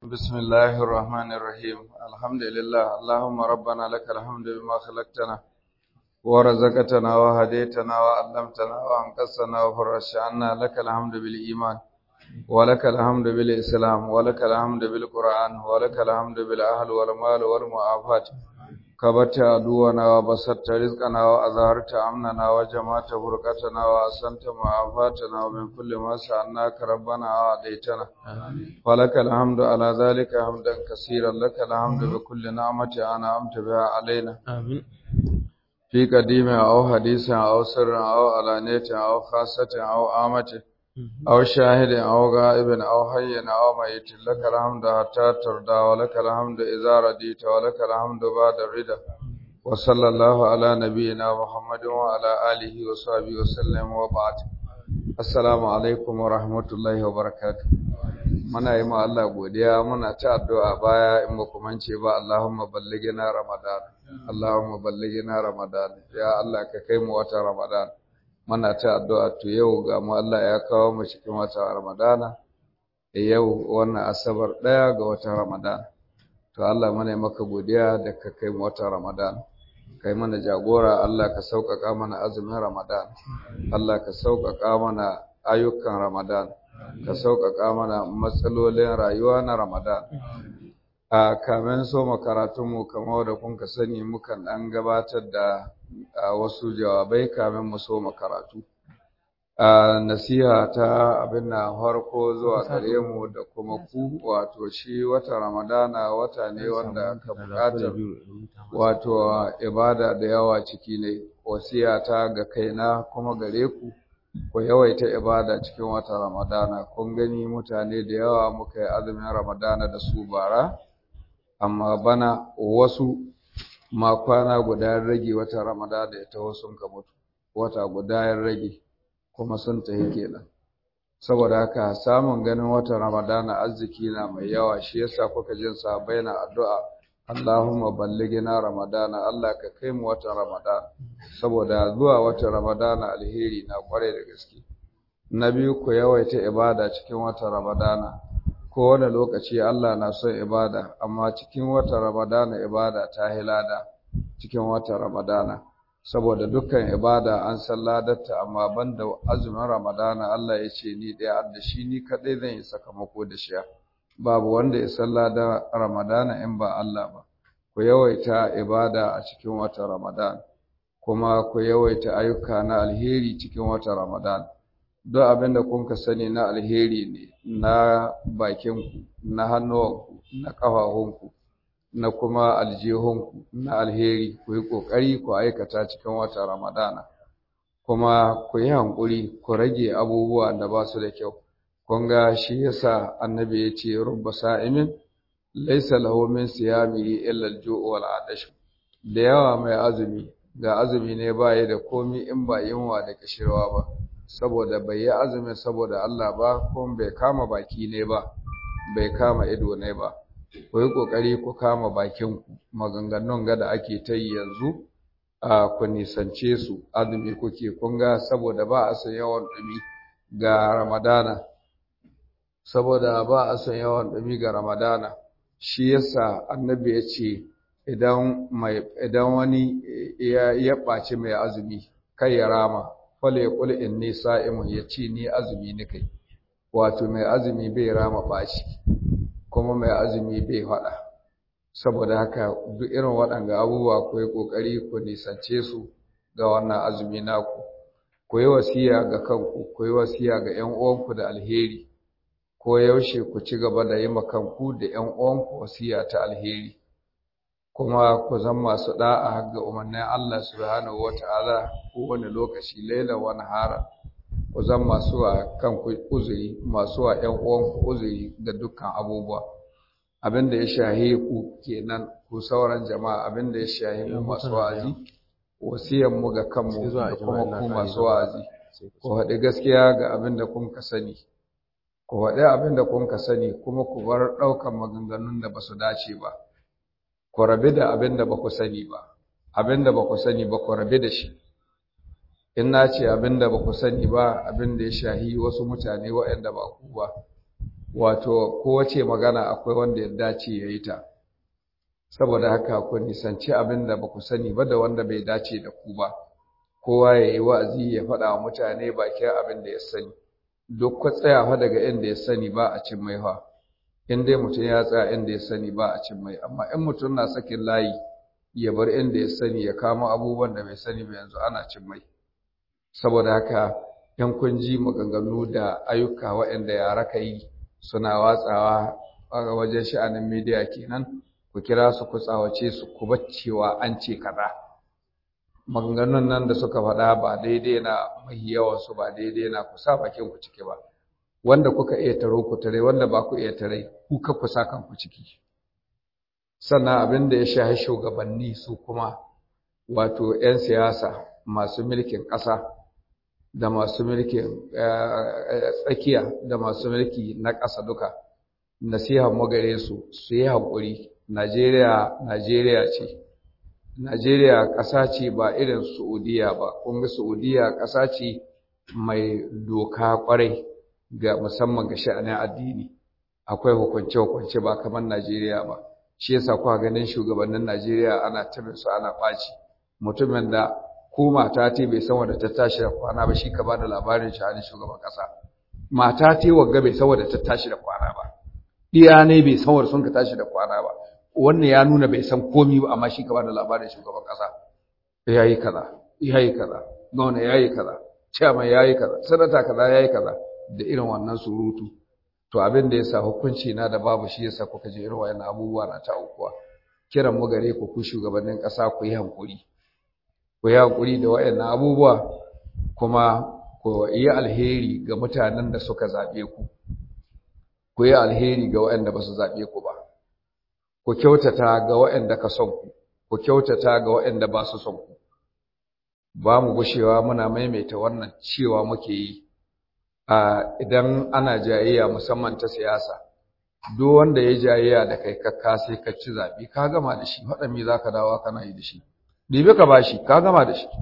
بسم الله الرحمن الرحيم الحمد لله اللهم ربنا لك الحمد بما خلقتنا ورزقتنا وهديتنا وعلمتنا وانقذتنا وفرجت عنا لك الحمد بالإيمان ولك الحمد بالإسلام ولك الحمد بالقرآن ولك الحمد بالأهل والمال والمعافاة كبت عدونا وبسطت رزقنا وأظهرت أمننا وجمعت فرقتنا وأحسنت معافاتنا ومن كل ما سألناك ربنا وعديتنا ولك الحمد على ذلك حمدا كثيرا لك الحمد بكل نعمة أنعمت بها علينا آمين في قديم أو حديث أو سر أو علانية أو خاصة أو آمة أو شاهد أو غائب أو حي أو ميت لك الحمد حتى ترضى ولك الحمد إذا رديت ولك الحمد بعد الرضا وصلى الله على نبينا محمد وعلى آله وصحبه وسلم وبعد السلام عليكم ورحمة الله وبركاته muna yi ma Allah godiya muna ta addu'a baya in ba ku mance ba Allahumma ballighina Ramadan Allahumma ballighina Ramadan ya Allah ka kai mu wata Ramadan muna ta addu'a to yau ga mu Allah ya kawo mu cikin wata Ramadana yau wannan asabar daya ga watan Ramadan to Allah muna yi maka godiya da ka kai mu wata Ramadan kai mana jagora Allah ka sauƙaƙa mana azumin Ramadan Allah ka sauƙaƙa mana ayyukan Ramadan ka sauƙaƙa mana matsalolin rayuwa na Ramadan. A kamen so makaratunmu kamar da kun ka sani mukan ɗan gabatar da wasu jawabai kamen mu so makaratu. A nasiha ta abin na farko zuwa gare mu da kuma ku wato shi wata Ramadana wata ne wanda ka buƙatar wato ibada da yawa ciki ne wasiya ta ga kaina kuma gare ku. ku yawaita ibada cikin wata Ramadana kun gani mutane da yawa muka yi azumin Ramadana da su bara amma bana wasu ma kwana guda rage wata Ramadana ya taho sun ka mutu wata guda ya rage kuma sun tafi kenan saboda haka samun ganin wata Ramadana arziki na mai yawa shi yasa kuka jin sahabbai na addu'a Allahumma ballighina Ramadana Allah ka kai mu watan Ramadana saboda zuwa watan Ramadana alheri na kware da gaske na biyu ku yawaita ibada cikin watan Ramadana ko wani lokaci Allah na son ibada amma cikin watan Ramadana ibada ta hilada cikin watan Ramadana saboda dukkan ibada an san ladarta amma banda azumin Ramadana Allah ya ce ni ɗaya da shi ni kaɗai zan yi sakamako da shi babu wanda ya salla da Ramadana in ba Allah ba ku yawaita ibada a cikin watan Ramadan kuma ku yawaita ayyuka na alheri cikin watan Ramadan duk abin da kun ka sani na alheri ne na bakinku na hannuwanku na ƙafafunku na kuma aljihunku na alheri ku yi ƙoƙari ku aikata cikin watan Ramadana kuma ku yi hankuri ku rage abubuwa da ba su da kyau kun ga shi yasa annabi ya ce rubba sa'imin laysa lahu min siyamihi illa al-ju'u wal adash da yawa mai azumi ga azumi ne baya da komi in ba yunwa da kishirwa ba saboda bai yi azumi saboda Allah ba kuma bai kama baki ne ba bai kama ido ne ba ku yi kokari ku kama bakin ku maganganun ga da ake ta yi yanzu a ku nisance su azumi kuke kun ga saboda ba a san yawan dumi ga Ramadana saboda ba a son yawan ɗumi ga Ramadana shi yasa annabi ya ce idan mai idan wani ya ya ɓaci mai azumi kai ya rama fala ya qul inni sa'imun ya ce ni azumi ni kai wato mai azumi bai rama ɓaci kuma mai azumi bai faɗa saboda haka duk irin waɗanga abubuwa ku yi ƙoƙari ku nisance su ga wannan azumi naku ku yi wasiya ga kanku ku yi wasiya ga 'yan uwanku da alheri ko yaushe ku ci gaba da yi makanku da ‘yan uwanku wasiya ta alheri, kuma ku zan masu ɗa'a ga umarnin Allah subhanahu wa ta'ala kowane lokaci laila wani hara, ku zan masu wa kanku uzuri, masu wa ‘yan uwanku uzuri da dukkan abubuwa. Abin da ya shahe ku kenan ku sauran jama'a abin da ya shahe mu masu wa'azi, wasiyan mu ga kanmu da kuma ku masu wa'azi, ku haɗi gaskiya ga abin da kun ka sani. ku faɗi abin da kun ka sani kuma ku bar ɗaukan maganganun da ba su dace ba ku rabi da abin da ba ku sani ba abin da ba ku sani ba ku rabi da shi in na ce abin da ba ku sani ba abin da ya shahi wasu mutane waɗanda ba ku ba wato kowace magana akwai wanda ya dace ya yi ta saboda haka ku nisanci abin da ba ku sani ba da wanda bai dace da ku ba kowa ya yi wa'azi ya faɗa wa mutane bakin abin da ya sani duk ku tsaya fa daga inda ya sani ba a cin mai fa in dai mutum ya tsaya inda ya sani ba a cin mai amma in mutum na sakin layi ya bar inda ya sani ya kama abubuwan da bai sani ba yanzu ana cin mai saboda haka yan kun ji maganganu da ayyuka waɗanda yara ka yi suna watsawa a wajen sha'anin media kenan ku kira su ku tsawace su ku baccewa an ce kaza maganganun nan da suka faɗa ba daidai na mai yawan su ba daidai na ku sa bakin ku ciki ba wanda kuka iya taro ku tare wanda ba ku iya tare ku ka ku sa kanku ciki sannan abin da ya shahi shugabanni su kuma wato 'yan siyasa masu mulkin ƙasa da masu mulkin tsakiya da masu mulki na ƙasa duka nasiha magare su su yi haƙuri najeriya najeriya ce najeriya ƙasa ce ba irin saudiya ba kunga saudiya ƙasa ce mai doka ƙwarai ga musamman ga sha'anin addini akwai hukunce-hukunce ba kamar najeriya ba shi yasa kuka ganin shugabannin najeriya ana tabin su ana ɓaci mutumin da ko mata ta bai san wadda ta tashi da kwana ba shi ka ba da labarin sha'anin shugaban ƙasa mata ta wagga bai san wadda ta tashi da kwana ba iya ne bai san wadda sun ka tashi da kwana ba wannan ya nuna bai san komi ba amma shi ka ba da labarin shugaban ƙasa ya yi kaza ya yi kaza gwamna ya yi kaza chairman ya yi kaza sanata kaza ya yi kaza da irin wannan surutu to abin da ya sa hukunci na da babu shi yasa kuka je irin wayannan abubuwa na ta aukuwa kiran mu gare ku ku shugabannin ƙasa ku yi hankuri ku yi haƙuri da waɗannan abubuwa kuma ku yi alheri ga mutanen da suka zaɓe ku ku yi alheri ga waɗanda ba su zaɓe ku ba ku kyautata ga waɗanda ka son ku ku kyautata ga waɗanda ba su son ku ba mu gushewa muna maimaita wannan cewa muke yi a idan ana jayayya musamman ta siyasa duk wanda ya jayayya da kai kakka sai ka ci zaɓe ka gama da shi waɗanda za ka dawo kana yi da shi ɗibe ka bashi ka gama da shi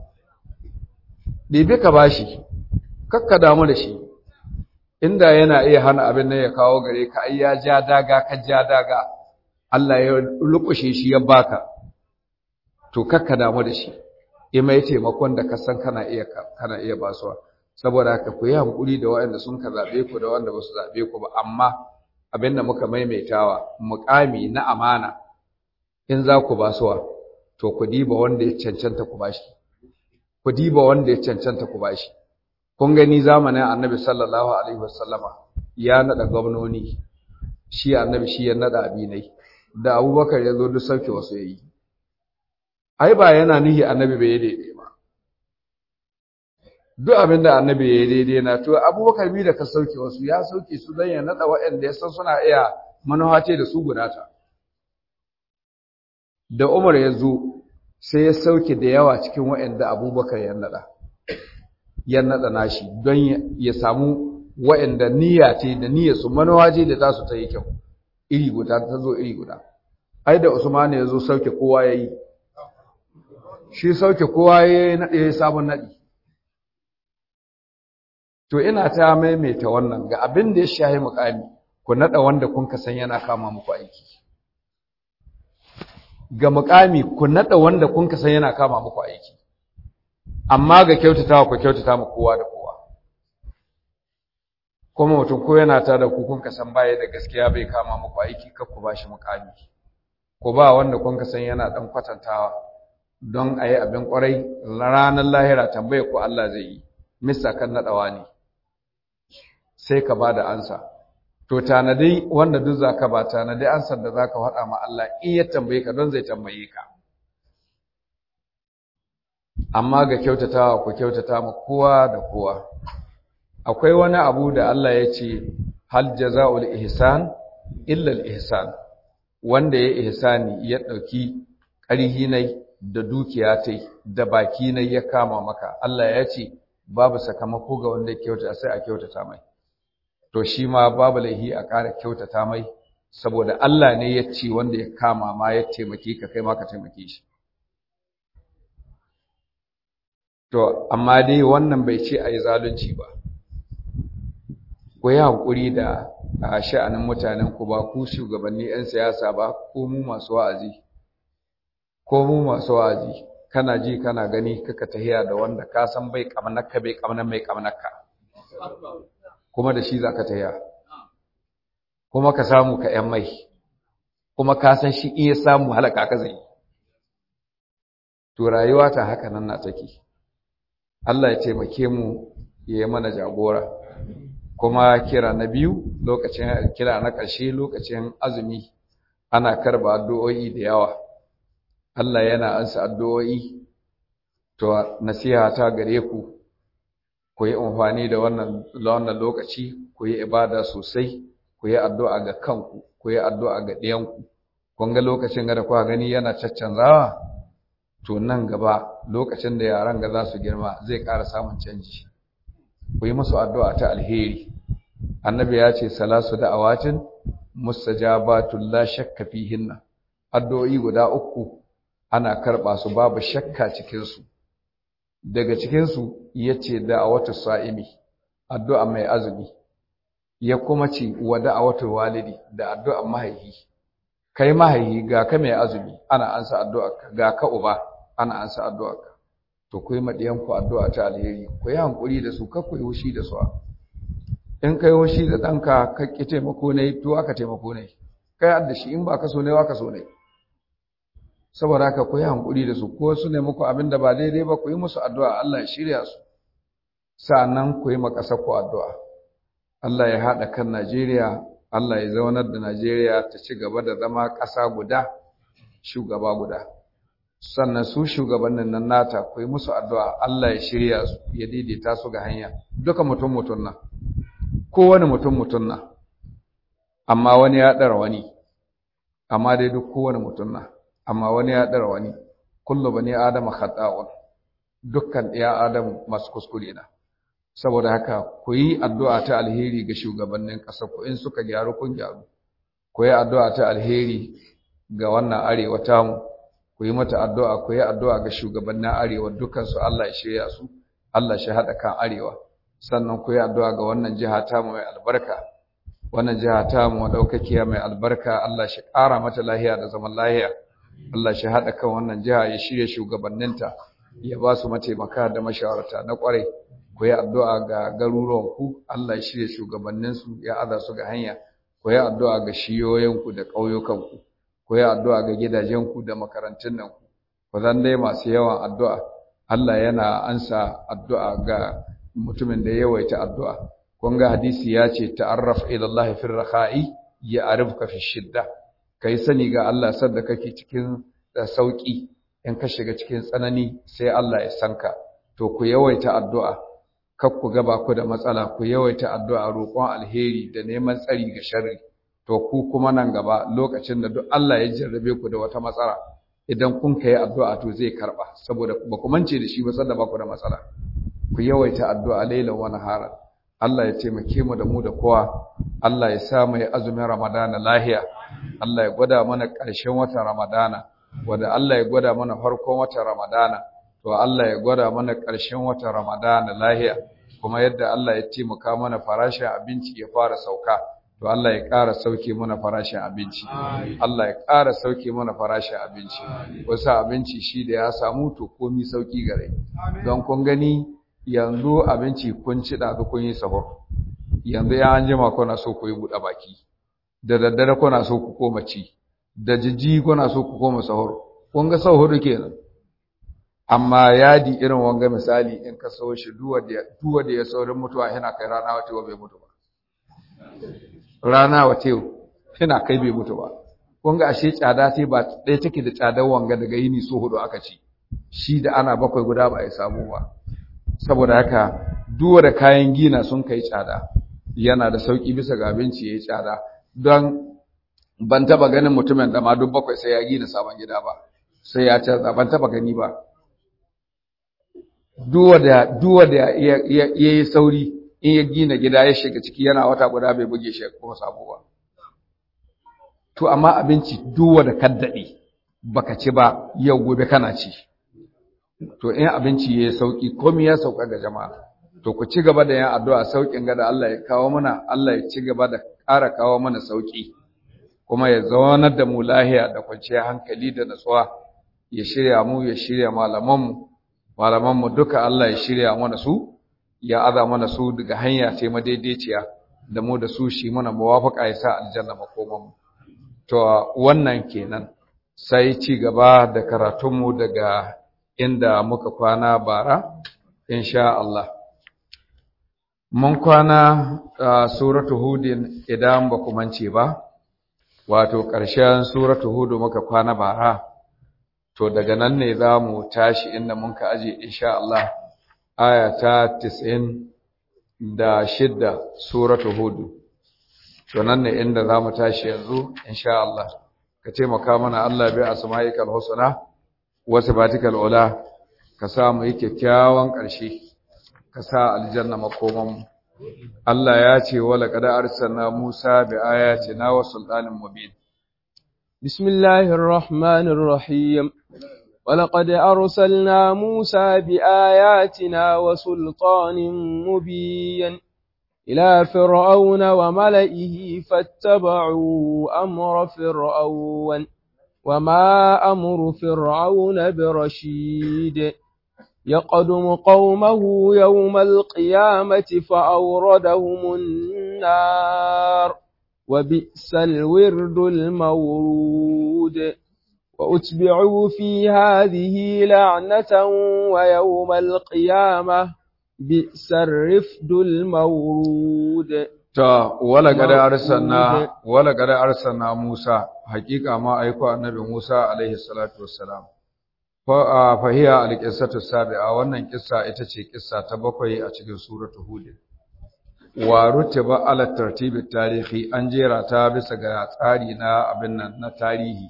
ɗibe ka bashi kakka damu da shi inda yana iya hana abin nan ya kawo gare ka ai ya ja daga ka ja daga Allah ya lukushe shi ya baka to kakka damu da shi in mai taimakon da ka san kana iya kana iya basuwa saboda haka ku yi hankuri da waɗanda sun ka zaɓe ku da wanda ba su zaɓe ku ba amma abin da muka maimaitawa muƙami na amana in za ku basuwa to ku diba wanda ya cancanta ku bashi ku diba wanda ya cancanta ku bashi kun gani zamanin annabi sallallahu alaihi wasallama ya nada gwamnoni shi annabi shi ya nada abinai da abubakar ya zo duk sauke wasu yayi ai ba yana nihi annabi bai daidai ba duk abin da annabi ya yi daidai na to abubakar bi da ka sauke wasu ya sauke su don ya nada waɗanda ya san suna iya manuhace da su gudata da Umar ya zo sai ya sauke da yawa cikin waɗanda Abubakar ya nada ya nada nashi don ya samu waɗanda niyya ce da niyyar su manawaje da za su ta yi kyau iri guda ta zo iri guda ai da Usman ya zo sauke kowa ya yi shi sauke kowa ya yi naɗe ya sabon naɗi to ina ta maimaita wannan ga abin da ya shahi mukami ku naɗa wanda kun ka san yana kama muku aiki ga mukami ku nada wanda kun san yana kama muku aiki amma ga kyautatawa ku kyautata mu kowa da kowa kuma mutum ko yana ta da ku kun san baya da gaskiya bai kama muku aiki kar ku bashi mukami ku ba wanda kun san yana dan kwatantawa don a yi abin kwarai ranar lahira tambaye ku Allah zai yi mista kan nadawa ne sai ka ba da ansa to tanadi wanda duk zaka ba tanadi ansar da zaka faɗa ma Allah in ya tambaye ka don zai tambaye ka amma ga kyautatawa ku kyautata ma kowa da kowa akwai wani abu da Allah ya ce hal jazaul ihsan illa al ihsan wanda ya ihsani ya dauki ƙarhi nai da dukiya tai da baki nai ya kama maka Allah ya ce babu sakamako ga wanda ya kyautata sai a kyautata mai to shi ma babu laihi a ƙara kyautata mai saboda Allah ne ya ce wanda ya kama ma ya taimake ka kai ma ka taimake shi to amma dai wannan bai ce a yi zalunci ba ku yi hankuri da a sha'anin mutanen ku ba ku shugabanni 'yan siyasa ba ko mu masu wa'azi ko mu masu wa'azi kana ji kana gani kaka tahiya da wanda ka san bai kamnaka bai kamnan mai kamnaka kuma da shi zaka tahiya kuma ka samu ka yan mai kuma ka san shi iya samu halaka ka zai to rayuwa ta haka nan na take Allah ya taimake mu ya yi mana jagora kuma kira na biyu lokacin kira na ƙarshe lokacin azumi ana karba addu'o'i da yawa Allah yana ansa addu'o'i to nasiha ta gare ku ku yi amfani da wannan wannan lokaci ku yi ibada sosai ku yi addu'a ga kanku ku yi addu'a ga ɗiyanku kun ga lokacin da kuka gani yana caccanzawa to nan gaba lokacin da yaran ga za su girma zai ƙara samun canji ku yi musu addu'a ta alheri annabi ya ce salasu da'awatin mustajabatul la shakka fihinna addu'o'i guda uku ana karɓa su babu shakka cikin su daga cikin su yace da'awatu sa'imi addu'a mai azumi ya kuma ce wa da'awatu walidi da addu'a mahaihi kai mahaihi ga ka mai azumi ana ansa addu'a ga ka uba ana ansa addu'a to ku yi maɗiyanku addu'a ta alheri ku yi hankuri da su kakku yi wushi da su in kai wushi da ɗanka ka ƙi taimako ne to aka taimako ne kai adda shi in ba ka so ne wa ka so ne saboda haka ku yi hankuri da su ko su ne muku abin da ba daidai ba ku yi musu addu'a Allah ya shirya su sa'annan ku yi makasar ku addu'a Allah ya haɗa kan Najeriya Allah ya zaunar da Najeriya ta ci gaba da zama ƙasa guda shugaba guda sannan su shugabannin nan nata ku yi musu addu'a Allah ya shirya su ya daidaita su ga hanya duka mutum mutum na kowane mutum mutum na amma wani ya ɗara wani amma dai duk kowane mutum na amma wani ya ɗara wani kullu bani adama khata'un dukkan ɗaya adam masu kuskure na saboda haka ku yi addu'a ta alheri ga shugabannin ƙasar ku in suka gyaru kun gyaru ku yi addu'a ta alheri ga wannan arewa tamu ku yi mata addu'a ku yi addu'a ga shugabannin arewa dukansu Allah ya shirya su Allah shi haɗa kan arewa sannan ku yi addu'a ga wannan jiha tamu mai albarka wannan jiha tamu ɗaukakiya mai albarka Allah shi ƙara mata lahiya da zaman lahiya Allah shi haɗa kan wannan jiha ya shirya shugabanninta ya ba su mataimaka da mashawarta na ƙwarai ku yi addu'a ga garuruwanku Allah ya shirya shugabanninsu ya aza su ga hanya ku yi addu'a ga shiyoyinku da ƙauyukanku ku yi addu'a ga gidajenku da makarantun nan ku zan dai masu yawan addu'a Allah yana ansa addu'a ga mutumin da ya yawaita addu'a kun ga hadisi ya ce ta'arraf ila Allah fi rakha'i ya arifka fi shidda kai sani ga Allah sadda kake cikin sauki in ka shiga cikin tsanani sai Allah ya sanka to ku yawaita addu'a kar ku gaba ku da matsala ku yawaita addu'a roƙon alheri da neman tsari ga sharri to ku kuma nan gaba lokacin da duk Allah ya jarrabe ku da wata matsala idan kun kai addu'a to zai karba saboda ba ku mance da shi ba sanda ba ku da matsala ku yawaita addu'a lailan wa nahara Allah ya taimake mu da mu da kowa Allah ya sa mu azumin Ramadana lahiya Allah ya gwada mana ƙarshen watan Ramadana wanda Allah ya gwada mana farkon watan Ramadana to Allah ya gwada mana ƙarshen watan Ramadana lahiya kuma yadda Allah ya taimaka mana farashin abinci ya fara sauka to Allah ya ƙara sauke mana farashin abinci Allah ya ƙara sauke mana farashin abinci wasu abinci shi da ya samu to komi sauki gare don kun gani yanzu abinci kun ci da kun yi sahur yanzu ya an jima kuna so ku yi buɗe baki da daddare kuna so ku koma ci da jijji kuna so ku koma sahur kun ga sahur kenan amma yadi irin wanga misali in ka so shi duwa da ya saurin mutuwa yana kai rana wata bai mutu ba rana wata yana kai bai mutu ba kun ga ashe tsada sai ba ɗaya take da tsadar wanga daga yini so hudu aka ci shi da ana bakwai guda ba a samu ba saboda haka duwa da kayan gina sun kai tsada yana da sauki bisa ga abinci yayi tsada don ban taba ganin mutumin da ma duk bakwai sai ya gina sabon gida ba sai ya canza ban taba gani ba duwa da duwa da ya yi sauri in ya gina gida ya shiga ciki yana wata guda bai buge shi kuma sabo ba to amma abinci duwa da kaddade baka ci ba yau gobe kana ci to in abinci yayi sauki komai ya sauka ga jama'a to ku ci gaba da yin addu'a saukin ga da Allah ya kawo mana Allah ya ci gaba da ƙara kawo mana sauƙi kuma ya zaunar da mu lahiya da kwanciyar hankali da natsuwa ya shirya mu ya shirya malamanmu malamanmu duka Allah ya shirya mana su ya aza mana su daga hanya ce madaidaiciya da mu da su shi mana muwafaka ya sa aljanna makomanmu to wannan kenan sai ci gaba da karatunmu daga inda muka kwana bara insha Allah mun kwana a suratu hudin idan ba ku mance ba wato ƙarshen suratu hudu muka kwana bara to daga nan ne za mu tashi inda mun ka aje insha Allah aya ta 90 da shidda suratu hudu to nan ne inda za mu tashi yanzu insha Allah ka taimaka mana Allah bi asma'ikal husna wa sifatikal ula ka sa mu yi kyakkyawan ƙarshe ka sa aljanna makoman mu Allah ya ce wala qad arsalna Musa bi ayatina wa sultanin mubin Bismillahir Rahmanir Rahim ولقد أرسلنا موسى بآياتنا وسلطان مبين إلى فرعون وملئه فاتبعوا أمر فرعون وما أمر فرعون برشيد يقدم قومه يوم القيامة فأوردهم النار وبئس الورد المورود وأتبعوا في هذه لعنة ويوم القيامة بئس الرفد المورود ta wala kada arsalna wala kada arsalna Musa hakika ma aiko annabi Musa alaihi salatu wassalam fa fa hiya alqissatu sabi'a wannan kissa ita ce kissa ta bakwai a cikin suratu hud wa rutiba ala tartibi tarihi an jera ta bisa ga tsari na abin nan na tarihi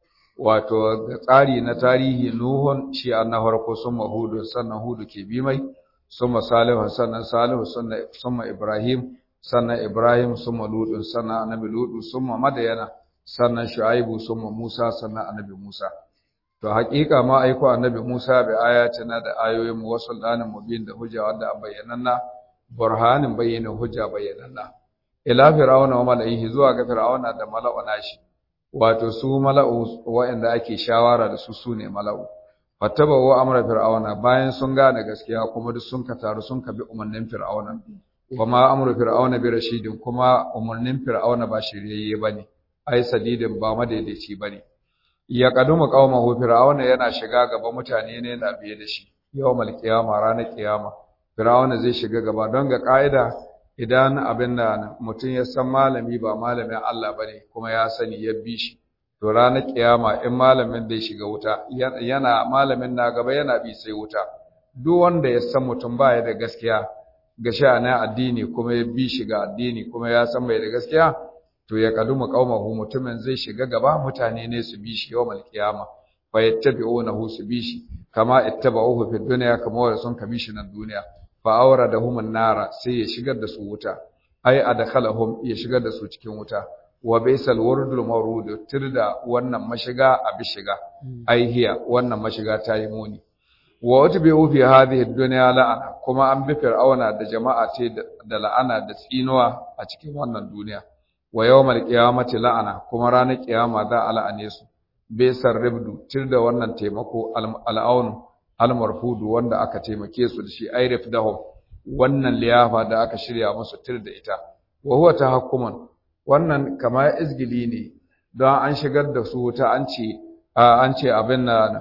wato ga tsari na tarihi nuhun shi na farko sun hudu sannan hudu ke bi mai summa salihu sannan salihu summa ibrahim sannan Ibrahim summa Lutun sannan annabi Lutu summa Madayana sannan Shu'aibu summa Musa sannan annabi Musa to haƙiƙa ma aiko annabi Musa bi ayatina da ayoyin mu wasul danin mubin da hujja wanda bayyananna burhanin bayyana hujja bayyananna ila fir'auna wa mala'ihi zuwa ga fir'auna da mala'u nashi wato su mala'u wa'anda ake shawara da su sune mala'u fattabawu amra fir'auna bayan sun gane gaskiya kuma duk sun ka taru sun ka bi umarnin fir'auna wa ma amru fir'auna bi rashidin kuma umarnin fir'auna ba shiryayye bane ai sadidin ba madaidaici bane ya kaduma qaumahu fir'auna yana shiga gaba mutane ne na biye da shi yawmal qiyama ranar qiyama fir'auna zai shiga gaba don ga kaida idan abin da mutum ya san malami ba malamin Allah bane kuma ya sani ya bi shi to ranar kiyama in malamin da ya shiga wuta yana malamin na gaba yana bi sai wuta duk wanda ya san mutum baya da gaskiya ga sha'anin addini kuma ya bi shi ga addini kuma ya san bai da gaskiya to ya kaduma qaumahu mutumin zai shiga gaba mutane ne su bi shi yawmal qiyama fa yattabi'unahu su bi shi kama ittaba'uhu fid dunya kama wanda sun kabi shi nan duniya fa awradahum an-nara sai ya shigar da su wuta ai adkhalahum ya shigar da su cikin wuta wa baisal wurdul mawrud tirda wannan mashiga abi shiga ai hiya wannan mashiga ta yi muni wa utbi'u fi hadhihi ad-dunya la'ana kuma an bi fir'auna da jama'a ce da la'ana da tsinuwa a cikin wannan duniya wa yawmal qiyamati la'ana kuma ranar kiyama za a la'ane su baisar ribdu tirda wannan taimako al'aunu al-marfudu wanda aka taimake su da shi ai rifdahum wannan liyafa da aka shirya musu tirda ita wa huwa tahakkuman wannan kama izgili ne don an shigar da su wuta an ce an ce abin nan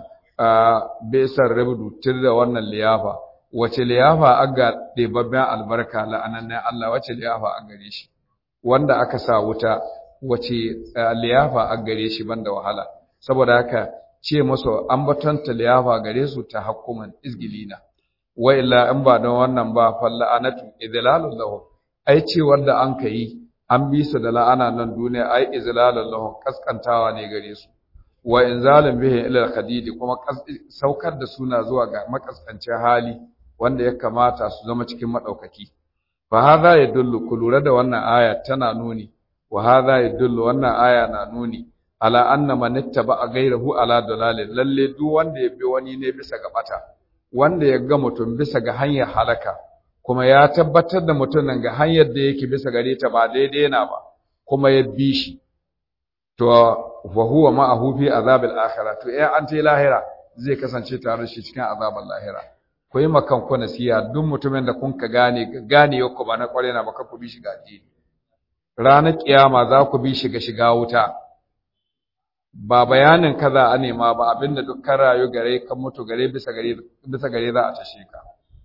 besar rabdu tir da wannan liyafa wace liyafa aga ɗebabben albarka la'anannan Allah wace liyafa a gare shi wanda aka sa wuta wace liyafa a gare shi banda wahala saboda haka ce musu an batanta liyafa gare su ta hakkuman izgilina wa illa in ba don wannan ba falla'anatu idlalul lahum ai ce wanda an kai an bi su da la'ana nan duniya ai izlalul lahum kaskantawa ne gare su wa inzalin bihi ila al-khadidi kuma saukar da suna zuwa ga makaskancin hali wanda ya kamata su zama cikin madaukaki fa hadha yadullu kulura da wannan aya tana nuni wa hadha yadullu wannan aya na nuni ala anna man ittaba ghayrahu ala dalalin lalle duk wanda ya bi wani ne bisa ga bata wanda ya ga mutum bisa ga hanyar halaka kuma ya tabbatar da mutumin ga hanyar da yake bisa gare ta ba daidai na ba kuma ya bi shi to wa huwa ma'ahu fi azabil akhirah to eh an ta lahira zai kasance tare da shi cikin azabul lahira ku yi makan ku nasiya duk mutumin da kun ka gane gane yau ba na kware na baka ku bi shi ga addini ranar kiyama za ku bi shi ga shiga wuta ba bayanin kaza a nema ba abinda dukkan rayu gare kan mutu gare bisa gare bisa gare za a tashe ka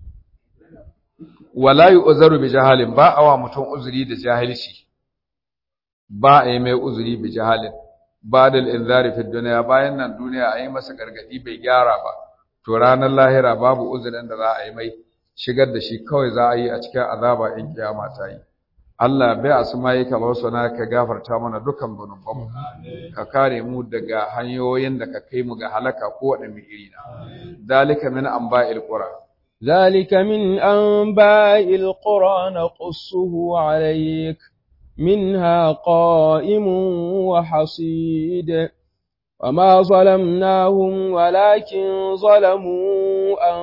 wala yu'zaru bi jahalin ba awa mutum uzuri da jahilci ba a yi mai uzuri bi jahalin ba da inzari fi duniya bayan nan duniya a yi masa gargadi bai gyara ba to ranar lahira babu uzurin da za a yi mai shigar da shi kawai za a yi a cikin azaba in kiyama ta yi Allah bai asma'i ka na ka gafarta mana dukan zunubanmu ka kare mu daga hanyoyin da ka kai mu ga halaka ko waɗanne iri na dalika min anba'il qura ذلك من أنباء القرى نقصه عليك منها قائم وحصيد وما ظلمناهم ولكن ظلموا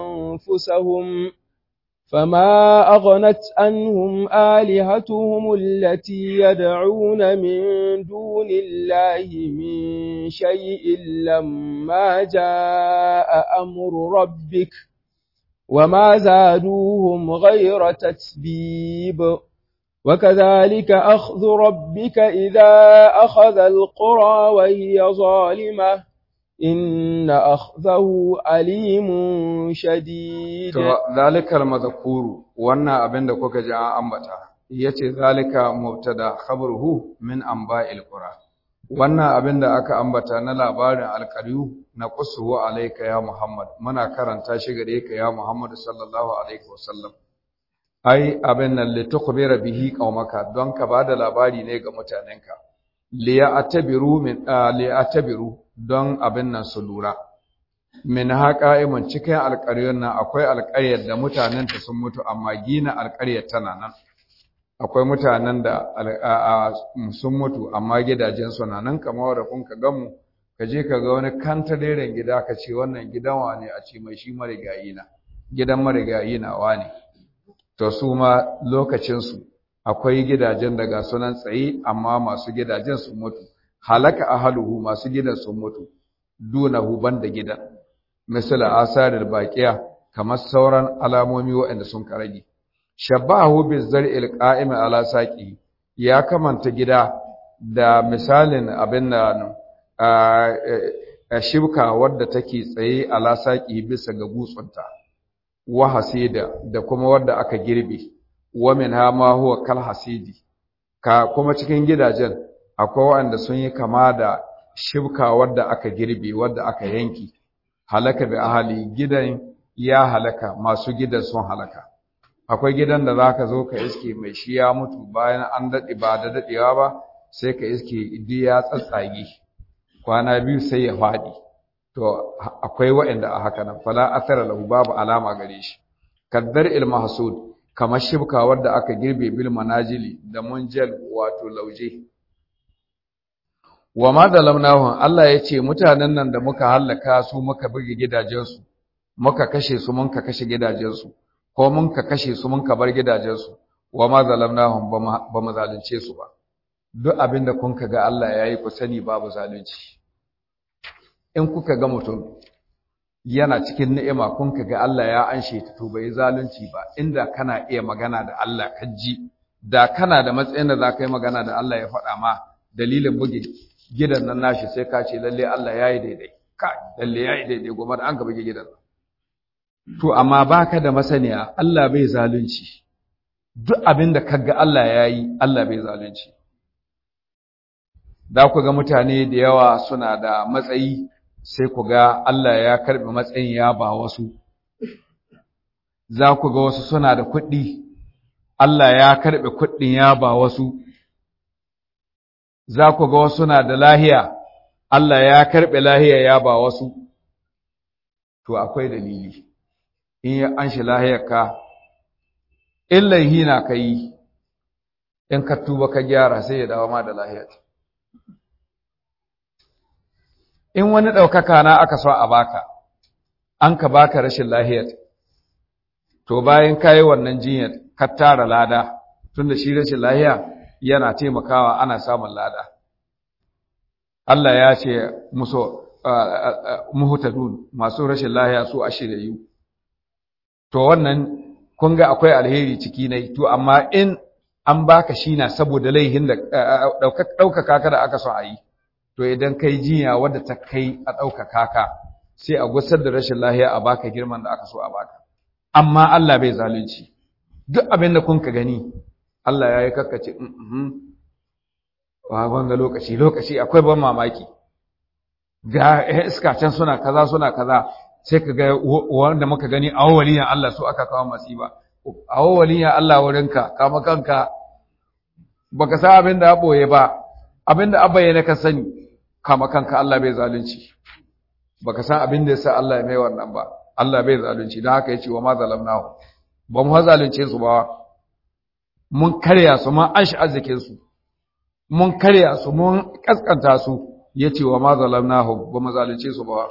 أنفسهم فما أغنت عنهم آلهتهم التي يدعون من دون الله من شيء لما جاء أمر ربك وما زادوهم غير تتبيب وكذلك أخذ ربك إذا أخذ القرى وهي ظالمة إن أخذه أليم شديد ذلك المذكور وانا أبن دكوك جاء أنبتا yace zalika mubtada khabruhu min anba'il qura wannan abin da aka ambata na labarin alƙaryu na qussu alayka ya muhammad muna karanta shi gare ka ya muhammad sallallahu alaihi wasallam ai abin nan litukhbira bihi qaumaka don ka bada labari ne ga mutanenka li ya'tabiru min li ya'tabiru don abin nan su lura min haqa'imun cikin alƙaryar nan akwai alƙaryar da mutanen ta sun mutu amma gina alƙaryar tana nan akwai mutanen da sun mutu amma gidajen su na nan kamar da kun ka gamu ka je ka ga wani kantareren gida ka ce wannan gidan wa ne a ce mai shi marigayi na gidan marigayi na wa ne to su ma lokacinsu akwai gidajen daga sunan tsaye amma masu gidajen sun mutu halaka ahaluhu masu gidan sun mutu dunahu banda gidan misala asarar baqiya kamar sauran alamomi waɗanda sun karage shabahu bizar'il qa'im ala saqi ya kamanta gida da misalin abin da a shibka wadda take tsaye ala saqi bisa ga gutsunta wa hasida da kuma wadda aka girbe wa minha ma huwa kal hasidi ka kuma cikin gidajen akwai wanda sun yi kama da shibka wadda aka girbe wadda aka yanki halaka bi ahali gidan ya halaka masu gidan sun halaka akwai gidan da zaka zo ka iske mai shi ya mutu bayan an dade ba da dadewa ba sai ka iske idi ya tsatsage kwana biyu sai ya fadi to akwai waɗanda a haka nan fala athara lahu babu alama gare shi kaddar il mahsud kamar shibka wadda aka girbe bil manajili da munjal wato lauje wa ma zalamnahum Allah ya ce mutanen nan da muka hallaka su muka buge gidajensu muka kashe su mun ka kashe gidajensu ko mun ka kashe su mun ka bar gidajensu wa ma zalamnahum ba mu zalunce su ba duk abin da kun ga Allah ya yi ku sani babu zalunci in kuka ga mutum yana cikin ni'ima kun ga Allah ya anshe ta to bai zalunci ba inda kana iya magana da Allah ka ji da kana da matsayin da za ka yi magana da Allah ya faɗa ma dalilin buge gidan nan nashi sai ka ce lalle Allah ya yi daidai ka lalle ya yi daidai goma da an ka buge gidan to amma baka da masaniya Allah bai zalunci duk abin da kaga Allah ya yi Allah bai zalunci da ku ga mutane da yawa suna da matsayi sai ku ga Allah ya karɓi matsayin ya ba wasu za ku ga wasu suna da kuɗi Allah ya karɓi kuɗin ya ba wasu za ku ga wasu na da lahiya Allah ya karɓi lahiya ya ba wasu to akwai dalili in ya an shi lahiyarka in laihi na ka yi in ka tuba ka gyara sai ya dawo ma da lahiyar in wani ɗaukaka na aka so a baka an ka baka rashin lahiyar to bayan ka yi wannan jinyar ka tara lada tunda shi rashin lahiya yana taimakawa ana samun lada Allah ya ce musu muhutadun masu rashin lahiya su ashirayu to wannan kun ga akwai alheri ciki ne to amma in an baka shi na saboda laihin da ɗaukaka ka da aka so a yi to idan kai jinya wadda ta kai a ɗaukaka ka sai a gusar da rashin lahiya a baka girman da aka so a baka amma Allah bai zalunci duk abin da kun ka gani Allah ya yi kakkace wa wanga lokaci lokaci akwai ban mamaki ga iska can suna kaza suna kaza sai ka ga wanda muka gani a waliyan Allah su aka kawo masiba a waliyan Allah wurinka kama kanka baka san abin da boye ba abin da abaye ka sani kama kanka Allah bai zalunci baka san abin da yasa Allah ya mai wannan ba Allah bai zalunci don haka yace wa ma zalamnahu ba mu zalunce su ba mun karya su mun ashi arzikin su mun karya su mun kaskanta su yace wa ma zalamnahu ba mu zalunce su ba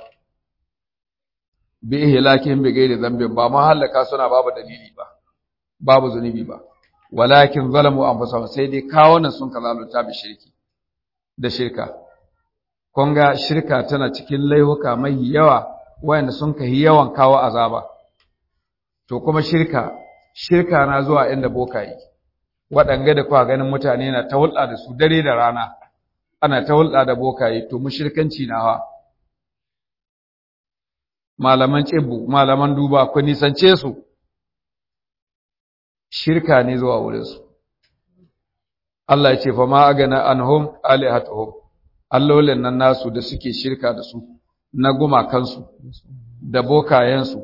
bi ihlakin bi gairi zambin ba ma halaka suna babu dalili ba babu zunubi ba walakin zalamu anfusahum sai dai kawunan sun ka zalunta bi shirki da shirka kun ga shirka tana cikin laihuka mai yawa wayanda sun kai yawan kawo azaba to kuma shirka shirka na zuwa inda bokayi waɗanga da kuwa ganin mutane na ta hulɗa da su dare da rana ana ta hulɗa da bokayi to mushirkanci na hawa malaman cibbu malaman duba ku nisance su shirka ne zuwa wurinsu Allah ya ce fa ma agana anhum alihatuhum allolin nan nasu da suke shirka da su na gumakansu da bokayensu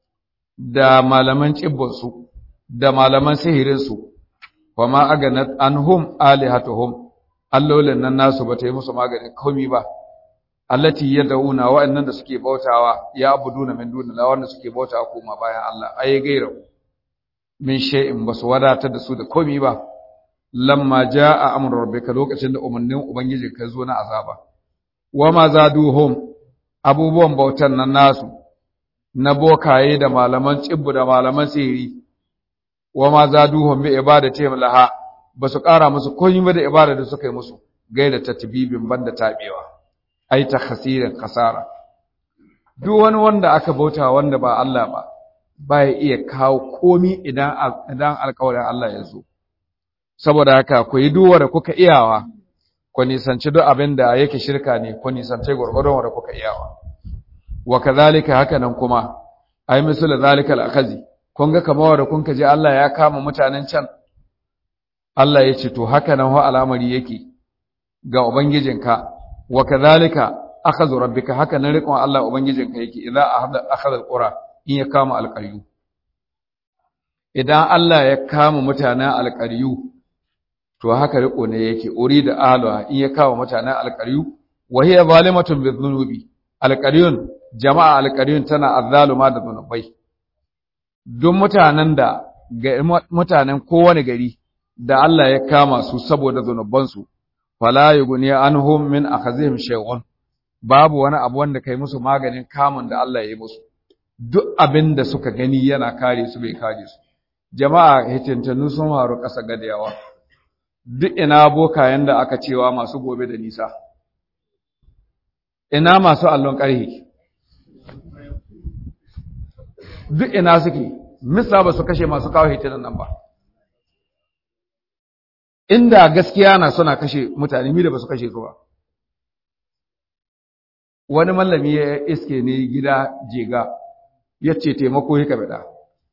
da malaman cibbinsu da malaman sihirinsu fa ma agana anhum alihatuhum allolin nan nasu ba ta yi musu maganin komi ba allati yad'una wa'annan da suke bautawa ya abuduna min dunillah wanda suke bautawa kuma bayan Allah ai gaira min shay'in basu wadatar da su da komi ba lamma jaa amru rabbika lokacin da umarnin ubangiji ka zo na azaba wama zaduhum abubuwan bautan nan nasu na bokaye da malaman cibbu da malaman sihiri wama zaduhum bi ibadati laha basu ƙara musu komi ba da ibada da suka yi musu gaida tatbibin banda tabewa ai ta khasirin kasara duk wani wanda aka bauta wanda ba Allah ba baya iya kawo komi idan idan alƙawarin Allah ya zo saboda haka ku yi duwa da kuka iyawa ku nisanci duk abin da yake shirka ne ku nisanci gurgurdon wanda kuka iyawa wa kadhalika haka nan kuma ai misal zalika al-akhazi kun ga kamar wanda kun ji Allah ya kama mutanen can Allah ya ce to haka nan wa al'amari yake ga ubangijinka wa kadhalika akhadhu rabbika haka nan riƙon Allah ubangijinka yake idan akhadha alqura in ya kama alqaryu idan Allah ya kama mutanen alqaryu to haka riƙo ne yake urida ahluha in ya kama mutanen alqaryu wa hiya zalimatun biznubi alqaryun jama'a alqaryun tana azzaluma da zunubai duk mutanen da mutanen kowane gari da Allah ya kama su saboda zunubansu fala yughni anhum min akhazihim shay'un babu wani abu wanda kai musu maganin kamun da Allah ya yi musu duk abin da suka gani yana kare su bai kare su jama'a hitintanu sun haru ƙasa gadayawa duk ina bokayen da aka cewa masu gobe da nisa ina masu allon ƙarhi duk ina suke misa ba su kashe masu kawo hitinan nan ba inda gaskiya na suna kashe mutane mi da ba su kashe su ba wani mallami ya iske ne gida jega ya ce taimako ya kabida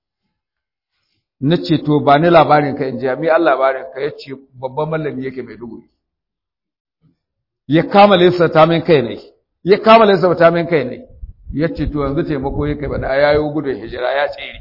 na ce to ba ni labarin ka in ji mi an labarin ka ya ce babban mallami yake mai dugu ya kama lissa ta min kai ne ya kama lissa ta min kai ne ya ce to yanzu taimako ya kabida ya yi gudun hijira ya tsere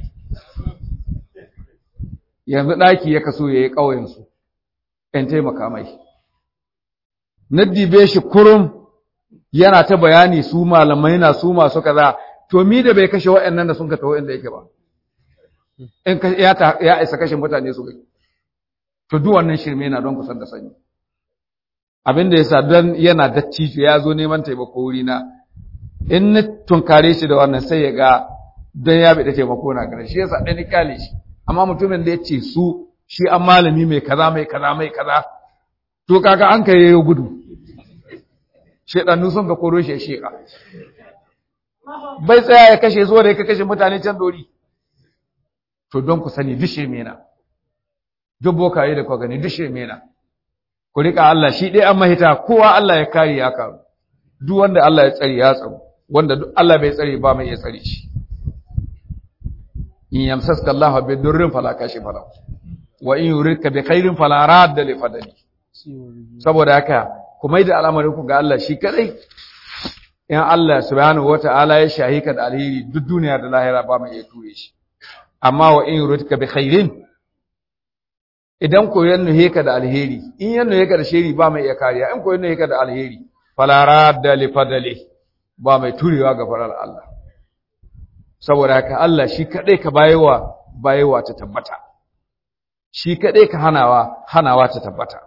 yanzu ɗaki ya kaso ya yi ƙauyensu in taimaka mai. Na dibe shi kurum yana ta bayani su malamai na su masu kaza, to mi da bai kashe waɗannan da sun ka taho inda yake ba. In ya isa kashe mutane su gai. To duk wannan shirme na don kusan da sanyi. Abin da yasa don yana dacci ya zo neman taimako wuri na. In na tunkare shi da wannan sai ya ga don ya da taimako na gare shi yasa ɗani kale shi. Amma mutumin da ya ce su shi an malami mai kaza mai kaza mai kaza to kaga an kai yayo gudu shedannu sun ka koro shi sheka bai tsaya ya kashe zuwa da ya kashe mutane can dori to don ku sani dishe mena duk bokaye da kwa gani dishe mena ku rika Allah shi ɗaya an mahita kowa Allah ya kare ya karu duk wanda Allah ya tsare ya tsaro wanda duk Allah bai tsare ba mai ya tsare shi in yamsaska Allah bi durrin fala kashi fala wa in yuridka bi khairin fala radda li fadli saboda haka ku maida al'amarin ku ga Allah shi kadai in Allah subhanahu wata'ala ya shahi ka da alheri duk duniya da lahira ba mai iya ture shi amma wa in yuridka bi khairin idan ko ya nuhe ka da alheri in ya nuhe ka da shiri ba mai iya kariya in ko ya nuhe ka da alheri fala radda li fadli ba mai turewa ga farar Allah saboda haka Allah shi kadai ka bayewa bayewa ta tabbata shi kadai ka hanawa hanawa ta tabbata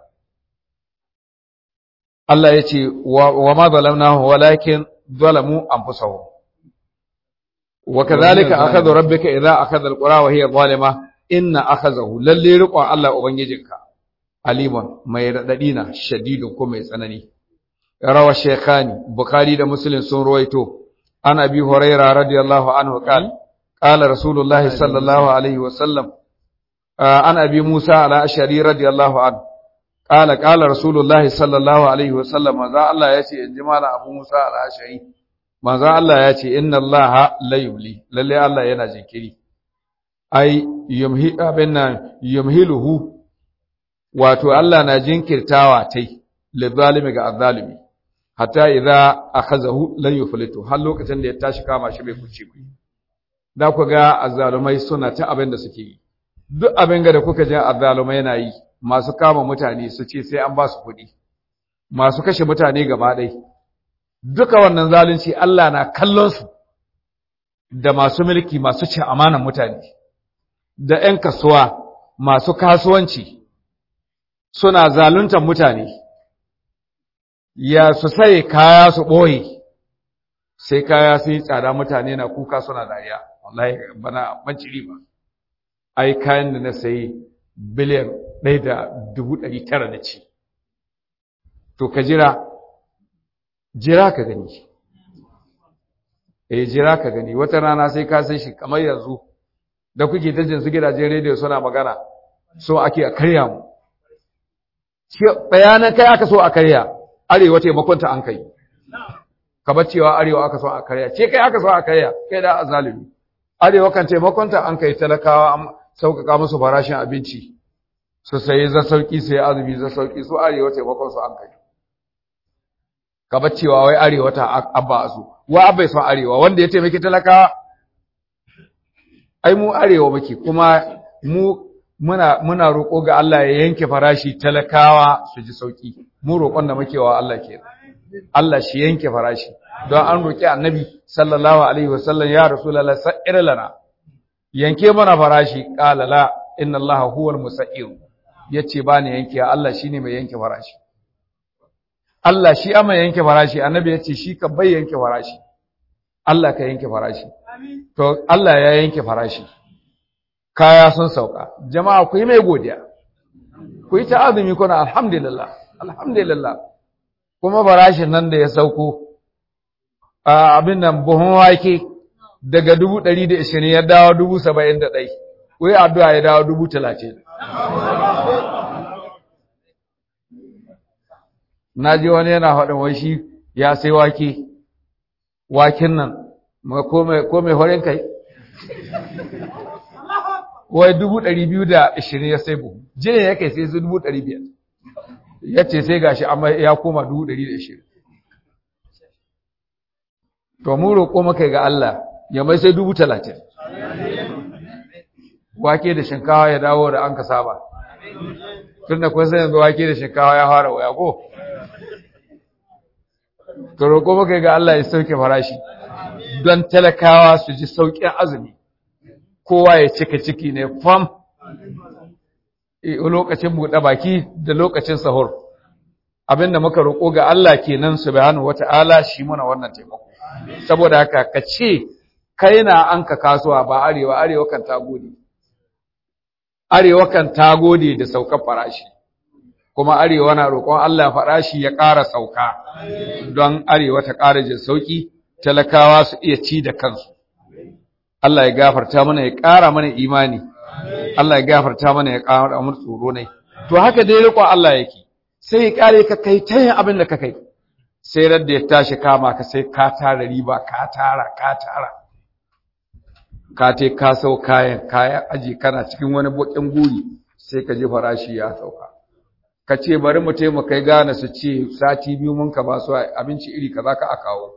Allah ya ce wa ma zalamnahu walakin zalamu anfusahum wa kadhalika akhadhu rabbuka idha akhadha alqura wa hiya zalima inna akhadhahu lalle riqon Allah ubangijinka aliman mai radadi na shadidun ko mai tsanani rawa shaykhani bukhari da muslim sun ruwaito an abi huraira radiyallahu anhu qala qala rasulullahi sallallahu alaihi wasallam an abi musa ala ashari radiyallahu anhu qala qala rasulullahi sallallahu alaihi wasallam manzo Allah yace in ji mala abu musa ala ashari manzo Allah yace inna allaha la yumli lalle Allah yana jinkiri ai yumhi abinna yumhiluhu wato Allah na jinkirtawa tai lizalimi ga azzalimi hatta idza akhazahu lan yuflitu har lokacin da ya tashi kama shi bai kuce ba da ku ga azzalumai suna ta abin da suke yi duk abin da kuka ji azzalumai yana yi masu kama mutane su ce sai an ba su kuɗi masu kashe mutane gaba ɗai duka wannan zalunci Allah na kallon su da masu mulki masu cin amanan mutane da ƴan kasuwa masu kasuwanci suna zaluntar mutane ya su sai kaya su ɓoye sai kaya sun yi tsada mutane na kuka suna dariya wallahi bana banci riba ai kayan da na sayi biliyan ɗaya da dubu ɗari tara na ci to ka jira jira ka gani eh jira ka gani wata rana sai ka sai shi kamar yanzu da kuke ta jinsu gidajen rediyo suna magana so ake a karya mu bayanan kai aka so a karya arewa taimakonta an kai ka bar cewa arewa aka so a karya ce kai aka so a karya kai da azalimi arewa kan taimakonta an kai talakawa an sauƙaƙa musu farashin abinci su sayi za sauƙi sai azumi za sauƙi su arewa taimakon su an kai ka bar cewa wai arewa ta abba su wa abbai son arewa wanda ya taimaki talakawa ai mu arewa muke kuma mu muna muna roƙo ga Allah ya yanke farashi talakawa su ji sauki mu roƙon da muke wa Allah ke Allah shi yanke farashi don an roƙi annabi sallallahu alaihi wasallam ya rasulullah sa'ir lana yanke mana farashi qala la inna Allah huwal musa'ir yace ba ni yanke Allah shine mai yanke farashi Allah shi amma yanke farashi annabi yace shi ka bai yanke farashi Allah ka yanke farashi to Allah ya yanke farashi kaya sun sauka jama'a ku yi mai godiya ku yi ta azumi kuna alhamdulillah alhamdulillah kuma farashin nan da ya sauko abin nan buhun wake daga dubu ɗari da ishirin ya dawo dubu saba'in da ɗai ku yi addu'a ya dawo dubu talatin na ji wani yana faɗin wai shi ya sai wake waken nan ko mai horin kai wai dubu ɗari biyu da ishirin ya sai buhu jini ya kai sai su dubu ɗari biyar ya ce sai gashi amma ya koma dubu ɗari da ishirin to mu roƙo maka ga Allah ya mai sai dubu talatin wake da shinkawa ya dawo da an ka saba tun da kun sai yanzu wake da shinkawa ya fara waya ko to roƙo maka ga Allah ya sauke farashi don talakawa su ji sauƙin azumi kowa ya cika ciki ne fam lokacin buɗe baki da lokacin sahur abinda muka roƙo ga Allah kenan subhanahu wata'ala shi muna wannan taimako saboda haka ka ce kai na an ka kasuwa ba arewa arewa kan ta gode arewa kan ta gode da saukar farashi kuma arewa na roƙon Allah farashi ya ƙara sauka don arewa ta ƙara jin sauki talakawa su iya ci da kansu Allah ya gafarta mana ya ƙara mana imani Allah ya gafarta mana ya ƙara mana tsoro ne to haka dai riƙon Allah yake sai ya ƙare ka kai ta yin abin da ka kai sai radda ya tashi kama ka sai ka tara riba ka tara ka tara ka te ka sau kayan kayan aji kana cikin wani bakin guri sai ka ji farashi ya sauka ka ce bari mu taimaka kai gane su ce sati biyu mun ka ba su abinci iri kaza ka a kawo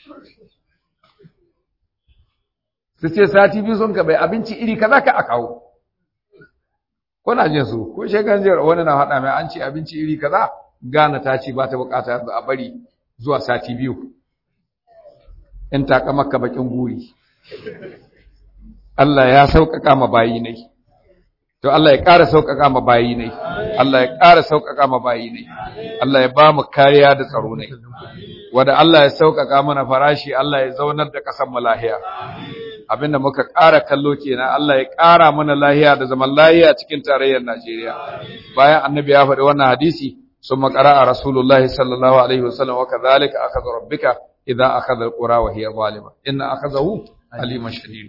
su ce sati biyu sun ka bai abinci iri kaza ka a kawo kuna jin su ko shekan jiyar wani na faɗa mai an ce abinci iri kaza gane ta ce ba ta bukata a bari zuwa sati biyu in ta maka bakin guri Allah ya sauƙaƙa ma bayi ne to Allah ya ƙara sauƙaƙa ma bayi ne Allah ya ƙara sauƙaƙa ma bayi ne Allah ya ba mu kariya da tsaro ne wanda Allah ya sauƙaƙa mana farashi Allah ya zaunar da ƙasar mu lahiya abinda muka ƙara kallo kenan Allah ya ƙara mana lahiya da zaman lahiya cikin tarayyar Najeriya bayan annabi ya faɗi wannan hadisi ثم قرأ رسول الله صلى الله عليه وسلم وكذلك أخذ ربك إذا أخذ القرى وهي ظالمة إن أخذه أليم شديد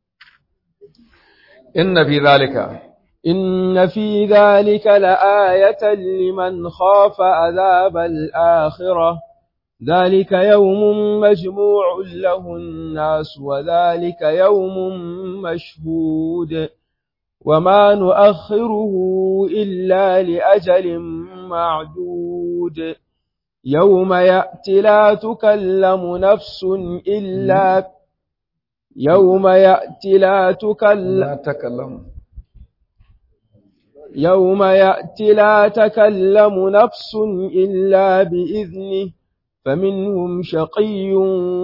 إن في ذلك إن في ذلك لآية لمن خاف عذاب الآخرة ذلك يوم مجموع له الناس وذلك يوم مشهود وما نؤخره إلا لأجل معدود يوم يأتي لا تكلم نفس إلا يوم يأتي لا تكلم لا تكلم يوم يأتي لا تكلم نفس إلا بإذنه فمنهم شقي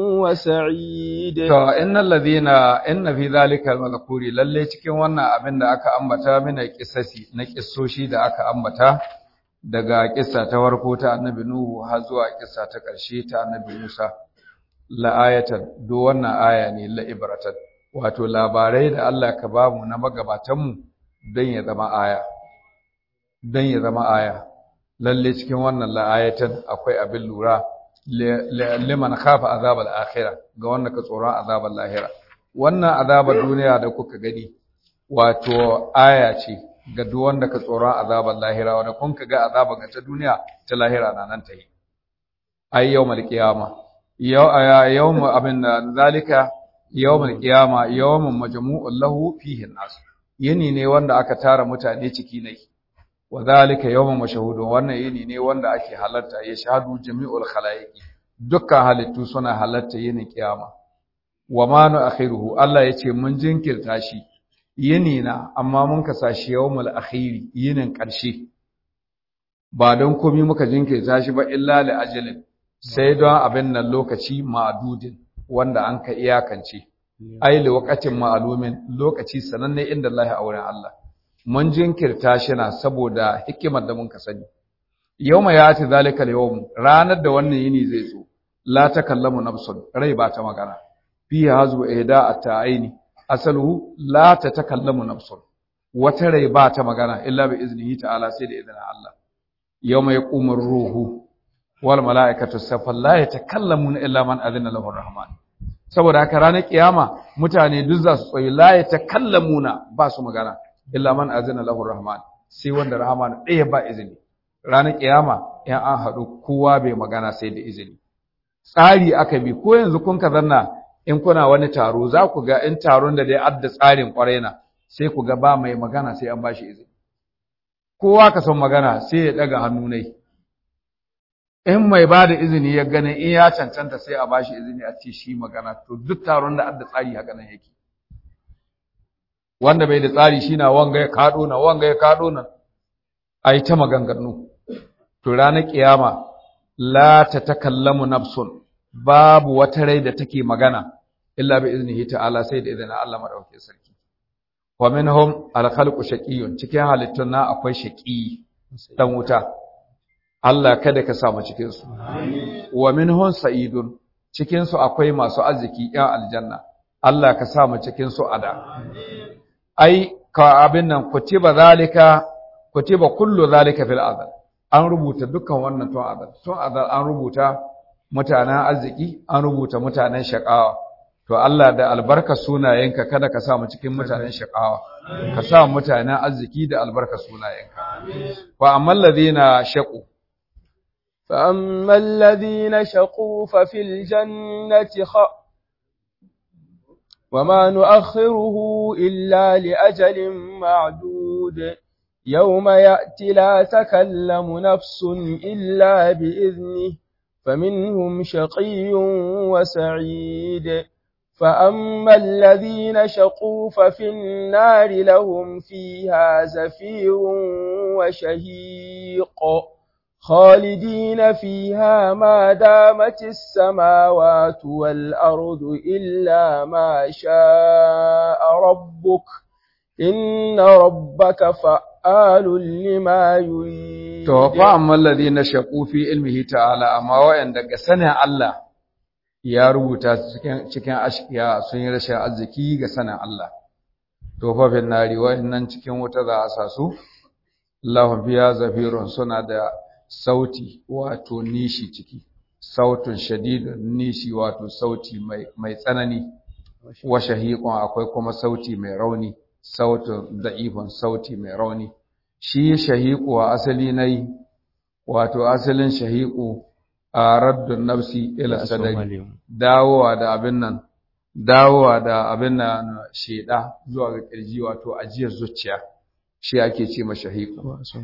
وسعيد to innal ladina inna fi zalika al lalle cikin wannan abin da aka ambata mina kissasi na kissoshi da aka ambata daga kissa ta farko ta annabi nuhu har zuwa kissa ta ƙarshe ta annabi musa la ayatan do wannan aya ne la ibratan wato labarai da Allah ka bamu na magabatan mu dan ya zama aya dan ya zama aya lalle cikin wannan la ayatan akwai abin lura liman khafa azab al-akhirah ga wanda ka tsoron azab al-lahira wannan azabar duniya da kuka gani wato aya ce ga duk wanda ka tsoron azabar lahira wanda kun ka ga azabar ga ta duniya ta lahira na nan ta yi ai yawmal qiyama yau yawm abin zalika yawmal qiyama yawmun majmu'un lahu fihi an-nas yini ne wanda aka tara mutane ciki ne wa zalika yawmun mashhudun wannan yini ne wanda ake halarta ya shahadu jami'ul khalaiqi dukkan halittu suna halarta yinin kiyama wa ma nu akhiruhu Allah yace mun jinkirta shi yini na amma mun kasa shi yawmul akhiri yinin karshe ba don komai muka jinkirta shi ba illa li ajalin sai don abin nan lokaci ma'dudin wanda an ka iyakance ai li waqatin ma'lumin lokaci sananne inda Allah a wurin Allah mun jinkirta shi na saboda hikimar da mun ka sani yawma yati zalika al-yawm ranar da wannan yini zai zo la takallamu nafsun rai ba ta magana fi hazu ihda at-ta'aini asaluhu la tatakallamu nafsun wata rai ba ta magana illa bi iznihi ta'ala sai da izinin Allah yawma yaqumu ruhu wal mala'ikatu saffan la yatakallamuna illa man adina lahu rahman saboda haka ranar kiyama mutane duk za su tsayi la yatakallamuna ba su magana illa man azina lahu rahman sai wanda rahman ɗaya ba izini ranar kiyama in an haɗu kowa bai magana sai da izini tsari aka bi ko yanzu kun ka zanna in kuna wani taro za ku ga in taron da dai adda tsarin kwarai na sai ku ga ba mai magana sai an bashi izini kowa ka son magana sai ya daga hannu ne in mai ba da izini ya gane in ya cancanta sai a bashi izini a ce shi magana to duk taron da adda tsari haka nan yake wanda bai da tsari shi na wanga ya kaɗo na wanga ya kaɗo na a yi ta maganganu to ranar ƙiyama la ta takallamu nafsun babu wata rai da take magana illa bi iznihi ta'ala sai da izinin Allah madaukakin sarki wa minhum al-khalqu shaqiyyun cikin halittun na akwai shaqi dan wuta Allah kada ka sa mu cikin su wa minhum sa'idun cikin su akwai masu arziki yan aljanna Allah ka sa mu cikin su ada ai ka abin nan kutiba zalika kutiba kullu zalika fil azal an rubuta dukkan wannan tun azal tun azal an rubuta mutanen arziki an rubuta mutanen shakawa to Allah da albarka sunayenka kada ka sa mu cikin mutanen shakawa ka sa mutanen arziki da albarka sunayenka fa ammal ladina shaqu فأما الذين شقوا ففي الجنة خ... وما نؤخره إلا لأجل معدود يوم يأتي لا تكلم نفس إلا بإذنه فمنهم شقي وسعيد فأما الذين شقوا ففي النار لهم فيها زفير وشهيق خالدين فيها ما دامت السماوات والأرض إلا ما شاء ربك إن ربك فعال لما يريد توفى أما الذين شقوا في علمه تعالى أما وإن دق سنة الله ya rubuta cikin ashkiya sun yi rashin arziki ga sanin Allah tofafin nari wa'annan cikin wuta za a sa su lahum fiya zafirun suna da sauti wato nishi ciki sautun shadidun nishi wato sauti mai mai tsanani wa shahiqun akwai kuma sauti mai rauni sautun da'ifun sauti mai rauni shi shahiqu asali nai wato asalin shahiqu a raddun nafsi ila sadari dawowa da abin nan dawowa da abin nan sheda zuwa ga kirji wato ajiyar zuciya shi ake ce ma shahiqu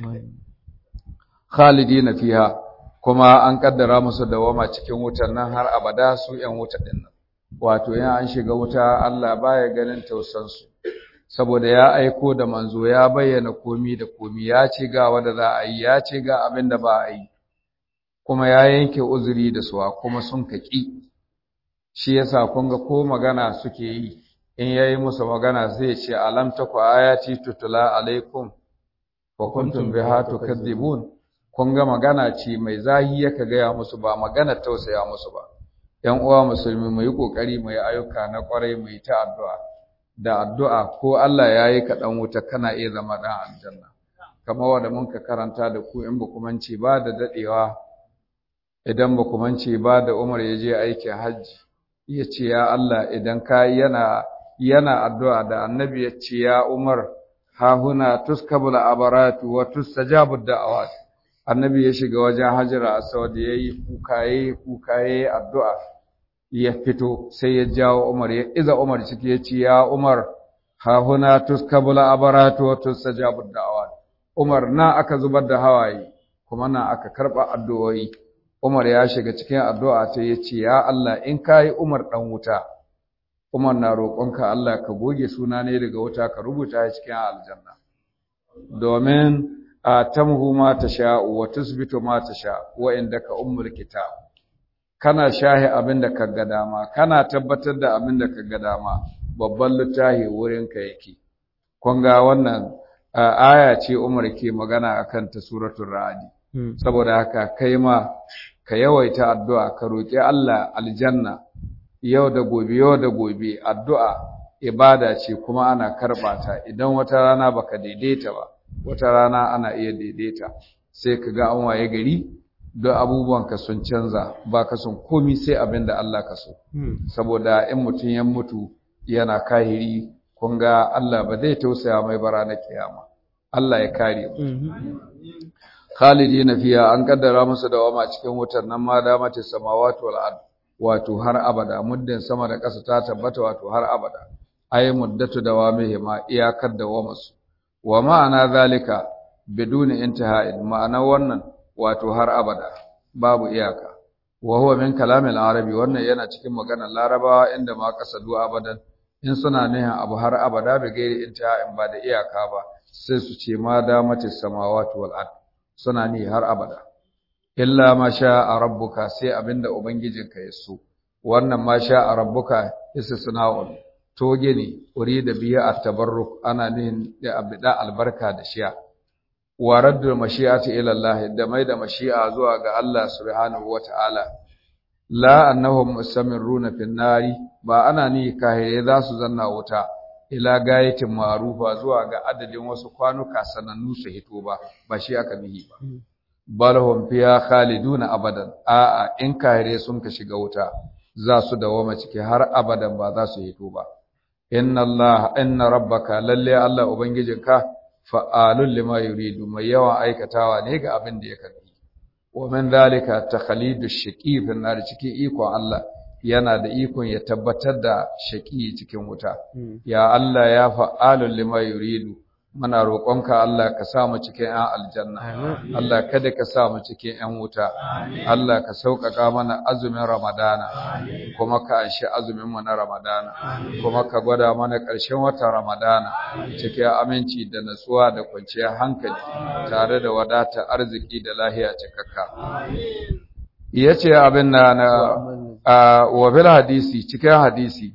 khalidina fiha kuma an kaddara musu dawama cikin wutar nan har abada su yan wuta din nan wato yan an shiga wuta Allah baya ganin tausan su saboda ya aiko da manzo ya bayyana komi da komi ya ce ga wanda za a yi ya ce ga abin da ba a yi kuma ya yanke uzuri da suwa kuma sun kaki shi yasa kun ga ko magana suke yi in yayi musu magana zai ce alam taku ayati tutula alaikum wa kuntum biha tukadzibun kun ga magana ce mai zahi yaka gaya musu ba magana tausaya musu ba ‘yan uwa musulmi mu yi ƙoƙari mu yi ayyuka na ƙwarai mu yi ta addu'a da addu'a ko Allah ya yi kaɗan wuta kana iya zama ɗan aljanna kamar wanda mun ka karanta da ku in ba ku mance ba da daɗewa idan ba ku mance ba da Umar ya je aikin hajji ya ce ya Allah idan ka yana yana addu'a da annabi ya ce ya Umar ha huna tuskabul abaratu wa tustajabu da'awat annabi ya shiga wajen hajjira aswad yayi kuka yayi kuka yayi addu'a ya fito sai ya jawo Umar ya iza Umar ciki ya ce ya Umar ha huna tuskabul abaratu wa tustajabu da'awat Umar na aka zubar da hawaye kuma na aka karba addu'o'i Umar ya shiga cikin addu'a ta ya ce ya Allah in kai Umar dan wuta Umar na roƙonka Allah ka goge suna ne daga wuta ka rubuta shi cikin aljanna domin a tamhu ma tasha wa tusbitu ma tasha wa indaka ummul kitab kana shahi abin da ka ga dama kana tabbatar da abin da ka ga dama babban littafi wurin ka yake kun ga wannan aya ce Umar ke magana akan ta suratul ra'd saboda haka kai ma ka yawaita addu'a ka roki Allah aljanna yau da gobe yau da gobe addu'a ibada ce kuma ana karɓa ta idan wata rana baka daidaita ba wata rana ana iya daidaita sai ka ga an waye gari don abubuwan ka sun canza ba ka son komi sai abin da Allah ka so saboda in mutum ya mutu yana kahiri kun ga Allah ba zai tausaya mai bara na kiyama Allah ya kare mu khalidina fiya an kaddara musu dawama cikin wutar nan ma da mace samawati wal ard wato har abada muddin sama da ƙasa ta tabbata wato har abada ay muddatu dawamihi ma iyakar dawamarsu wa ma'ana zalika biduni intihai ma'ana wannan wato har abada babu iyaka wa huwa min kalamil arabi wannan yana cikin maganar larabawa inda ma kasadu abadan in suna nihin abu har abada bi gairi intihai ba da iyaka ba sai su ce ma damati samawati wal ard suna ni har abada illa ma sha rabbuka sai abinda ubangijinka ya so wannan ma sha rabbuka istisna'un toge ne wuri da biya a tabarruk ana nihin da abida albarka da shiya wa raddu mashi'ati ila Allah da mai da mashi'a zuwa ga Allah subhanahu wata'ala la annahum mustamirruna fin nari ba ana ni kahire za su zanna wuta ila gayatin ma'rufa zuwa ga adadin wasu kwanuka sanannu su hito ba ba shi aka nihi ba bal hum fiha khaliduna abadan a'a in kahire sun ka shiga wuta za su dawoma ciki har abadan ba za su hito ba inna Allah inna rabbaka lalle Allah ubangijinka fa'alul lima yuridu mai yawan aikatawa ne ga abin da ya karbi wa min zalika takhalidu shaqi fi nar cikin ikon Allah yana da ikon ya tabbatar da shaqi cikin wuta ya Allah ya fa'alul lima yuridu muna roƙonka Allah ka sa mu cikin ƴan aljanna Allah kada ka sa mu cikin ƴan wuta Allah ka sauƙaƙa mana azumin Ramadana kuma ka anshi azumin mu na Ramadana kuma ka gwada mana ƙarshen watan Ramadana cikin aminci da natsuwa da kwanciyar hankali tare da wadata arziki da lahiya cikakka yace abin na na wa bil hadisi cikin hadisi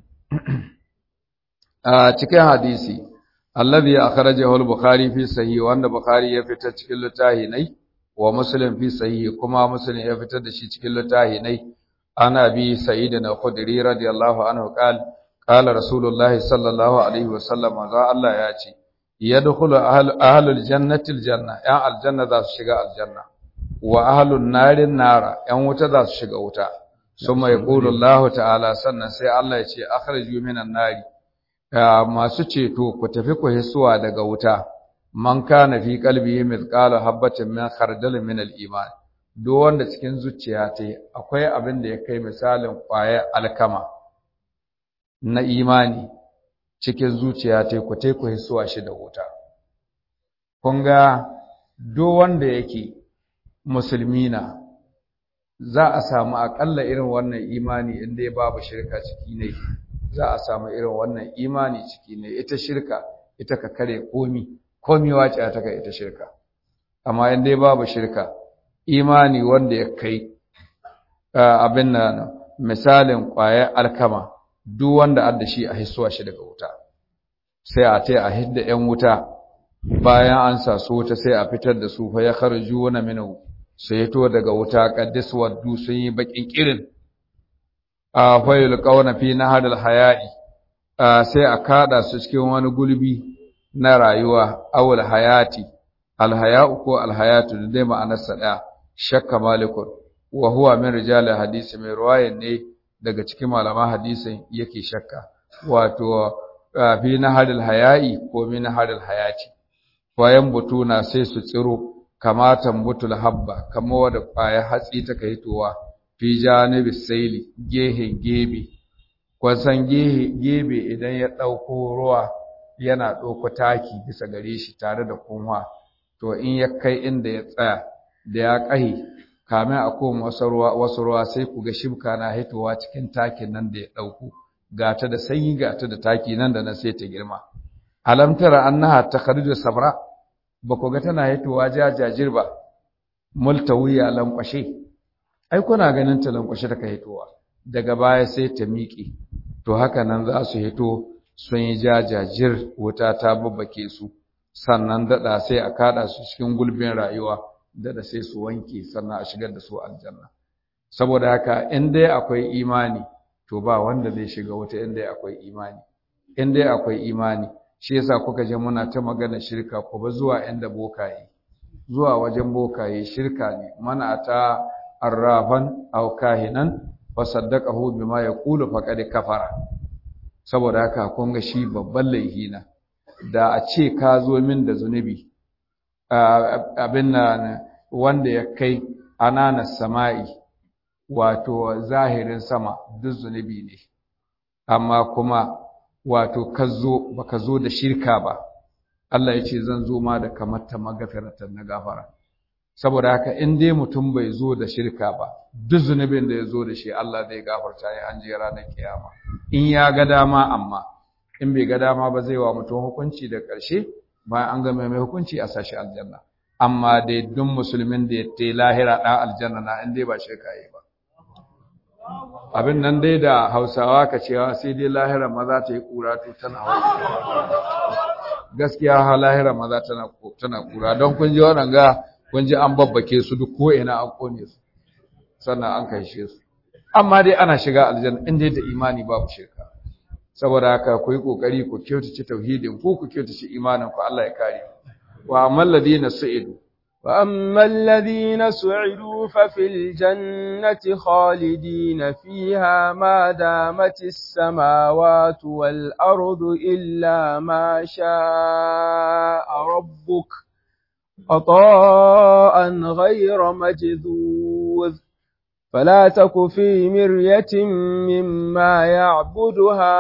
cikin hadisi alladhi akhrajahu al-bukhari fi sahih wanda bukhari ya fitar cikin littafi nai wa muslim fi sahih kuma muslim ya fitar da shi cikin littafi nai ana bi sa'id na khudri radiyallahu anhu qal qala rasulullahi sallallahu alaihi wasallam za Allah ya ce yadkhulu ahlul jannati aljanna ya aljanna za su shiga aljanna wa ahlun narin nara yan wuta za su shiga wuta summa yaqulu Allah ta'ala sannan sai Allah ya ce akhriju minan nari masu ceto ku tafi ku hisuwa daga wuta man kana fi qalbihi mithqala habatin min khardal min al-iman duk wanda cikin zuciya ta akwai abin da ya kai misalin ƙwayar alkama na imani cikin zuciya ta ku tai ku hisuwa shi da wuta kun ga duk wanda yake musulmi na za a samu akalla irin wannan imani inda ya babu shirka ciki ne za a samu irin wannan imani ciki ne ita shirka ita ka kare komi komi wace ta ka ita shirka amma in dai babu shirka imani wanda ya kai abin nan misalin ƙwayar alkama duk wanda adda shi a hisuwa shi daga wuta sai a tai a hidda ƴan wuta bayan an sa su wuta sai a fitar da su fa ya kharju wa minhu sai to daga wuta qaddis waddu sun yi bakin kirin a fayil kauna fi nahadal haya'i sai a kada su cikin wani gulbi na rayuwa awul hayati alhaya'u ko alhayatu da dai ma'anarsa daya shakka malikun wa huwa min rijal hadisi mai ruwayan ne daga cikin malaman hadisin yake shakka wato fi nahadal haya'i ko min nahadal hayati bayan butuna sai su tsiro kamatan butul habba kamar wadda kwaya hatsi ta kai towa fi janibi saili gehen gebe kwasan gebe idan ya ɗauko ruwa yana ɗauko taki bisa gare shi tare da kunwa to in ya kai inda ya tsaya da ya ƙahi kamin a koma wasu ruwa wasu ruwa sai ku ga shibka na hitowa cikin takin nan da ya ɗauko gata da sanyi gata da taki nan da na sai ta girma alam tara annaha takhruju sabra ba ku ga tana hitowa jajajir ba multawiya lankwashe ai kuna ganin ta lankwashe ta hitowa daga baya sai ta miƙe to haka nan za su hito sun yi jajajir wuta ta babbake su sannan daɗa sai a kaɗa su cikin gulbin rayuwa daɗa sai su wanke sannan a shigar da su aljanna saboda haka in dai akwai imani to ba wanda zai shiga wuta in dai akwai imani in dai akwai imani shi yasa kuka je muna ta magana shirka ko ba zuwa inda bokaye zuwa wajen bokaye shirka ne mana ta arrafan aw kahinan fa saddaqahu bima yaqulu faqad kafara saboda haka kun ga shi babban laihi na da a ce ka zo min da zunubi abin nan wanda ya kai anana sama'i wato zahirin sama duk zunubi ne amma kuma wato ka zo baka zo da shirka ba Allah ya ce zan zo ma da kamar ta magafiratan na gafara saboda haka in dai mutum bai zo da shirka ba duk zunubin da ya zo da shi Allah zai gafarta ya an je ranar kiyama in ya ga dama amma in bai ga dama ba zai wa mutum hukunci da ƙarshe bayan an ga mai hukunci a sashi aljanna amma dai duk musulmin da ya ta lahira ɗan aljanna na in dai ba shirka yi ba abin nan dai da hausawa ka cewa sai dai lahira maza ta yi ƙura to tana hau gaskiya ha lahira maza tana tana ƙura don kun ji wannan ga kun ji an babbake su duk ko ina an kone su sannan an kaishe su amma dai ana shiga aljanna in dai da imani babu shirka saboda haka ku yi kokari ku kyautace tauhidin ku ku kyautace imanin ku Allah ya kare wa amal ladina su'idu وأما الذين سعدوا ففي الجنة خالدين فيها ما دامت السماوات والأرض إلا ما شاء ربك عطاء غير مجذوذ فلا تك في مرية مما يعبد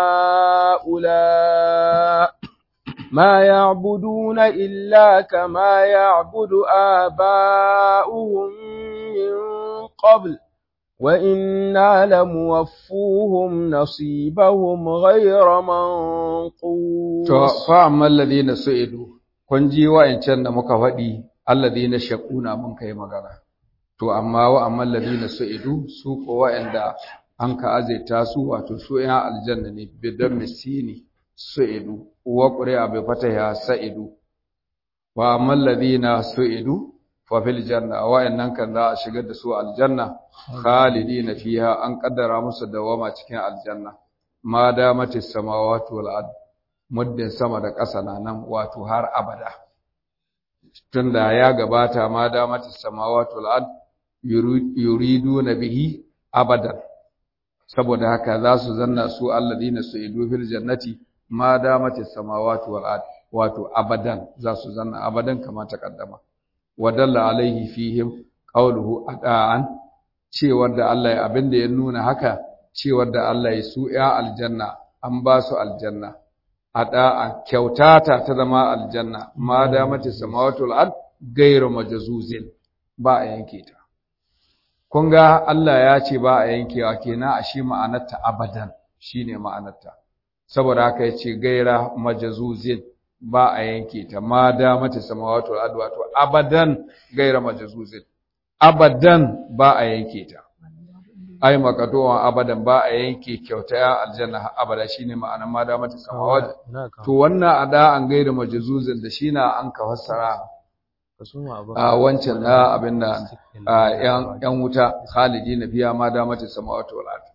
هؤلاء ما يعبدون إلا كما يعبد آباؤهم من قبل وإنا لموفوهم نصيبهم غير منقوص فأما الذين سئلوا kun ji wa'ancan da muka faɗi alladhina shaquna mun kai magana to amma wa amma alladhina su'idu su ko wa'anda an ka azaita su wato su ya aljanna ne bidan misini su'idu wa qur'a bi fataha sa'idu wa amma alladhina su'idu fa fil janna wa'annan kan za a shigar da su aljanna khalidina fiha an kaddara musu dawama cikin aljanna ma damatis samawati wal ard muddin sama da ƙasa na nan wato har abada tunda ya gabata ma damatis samawati wal ard yuridu na bihi abadan saboda haka za su zanna su alladina su'idu fil jannati ma damatis samawati wal ard wato abadan za su zanna abadan kama ta kaddama wadalla alaihi fihim qawluhu adaan cewar da Allah ya abinda ya nuna haka cewar da Allah ya su ya aljanna an ba su aljanna adaan kyautata ta zama aljanna ma damatis samawati wal ard ghayru majzuzin ba a yanke ta kun ga Allah ya ce ba a yankewa kenan a shi ma'anarta abadan shine ma'anarta saboda haka ya ce gaira majazuzin ba a yanke ta ma da mata samawatu wal wato abadan gaira majazuzin abadan ba a yanke ta ai makatowa abadan ba a yanke kyauta ya aljanna abada shine ma'anar ma da mata samawatu to wannan ada an gaira majazuzin da shi na an ka fassara a wancan na abin da ‘yan wuta khalidi na biya ma damata samawatu wal ard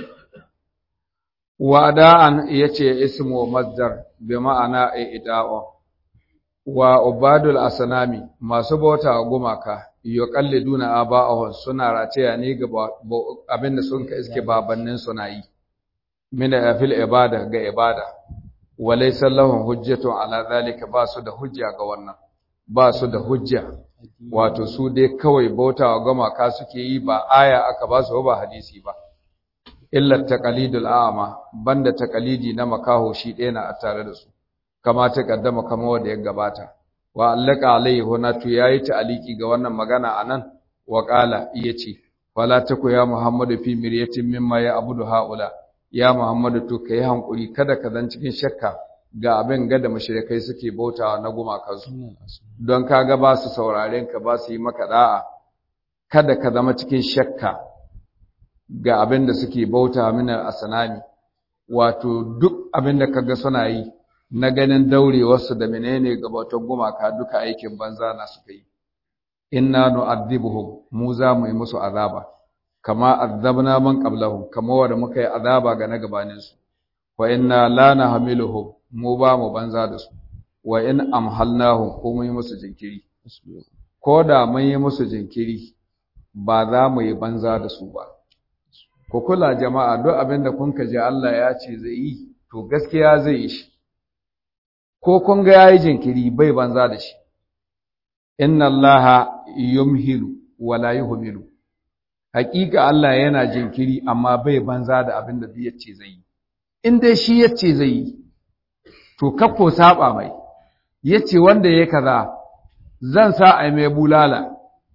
wa da'an yace ismu masdar bi ma'ana i'da'u wa ubadul asnami masu bauta gumaka yuqalliduna aba'ahum suna rataya ne ga abin da sun ka iske babannin suna yi min fil ibada ga ibada walaysa lahum hujjatu ala zalika ba su da hujja ga wannan ba su da hujja wato su dai kawai bautawa gumaka suke yi ba aya aka ba su ba hadisi ba illa taqalidul a'ma banda taqalidi na makaho shi ɗaya na a tare da su kama ta kaddama kama wanda ya gabata wa allaka alaihi hunatu yayi ta'aliki ga wannan magana anan wa qala yace wala taku ya muhammadu fi miryatin mimma ya abudu haula ya muhammadu to kai hankuri kada ka zan cikin shakka ga abin ga da mushrikai suke bautawa na gumakansu don kaga ba su sauraren ka ba su yi maka da'a kada ka zama cikin shakka ga abin da suke bauta mina asanami wato duk abin da kaga suna yi na ganin daurewarsu da menene ga bautar gumaka duka aikin banza na suka yi inna nu'adhibuhum mu za mu yi musu azaba kama azabna man qablahum kama wanda muka yi azaba ga na gabanin su wa inna la nahmiluhum mu ba mu banza da su wa in amhalnahum ko mun yi musu jinkiri ko da mun yi musu jinkiri ba za mu yi banza da su ba ku kula jama'a duk abin da kun ji Allah ya ce zai yi to gaskiya zai yi shi ko kun ga yayi jinkiri bai banza da shi inna allaha yumhilu wala yuhmilu hakika Allah yana jinkiri amma bai banza da abin da ya ce zai yi in dai shi ya ce zai yi to kakko saba mai yace wanda yayi kaza zan sa ai mai bulala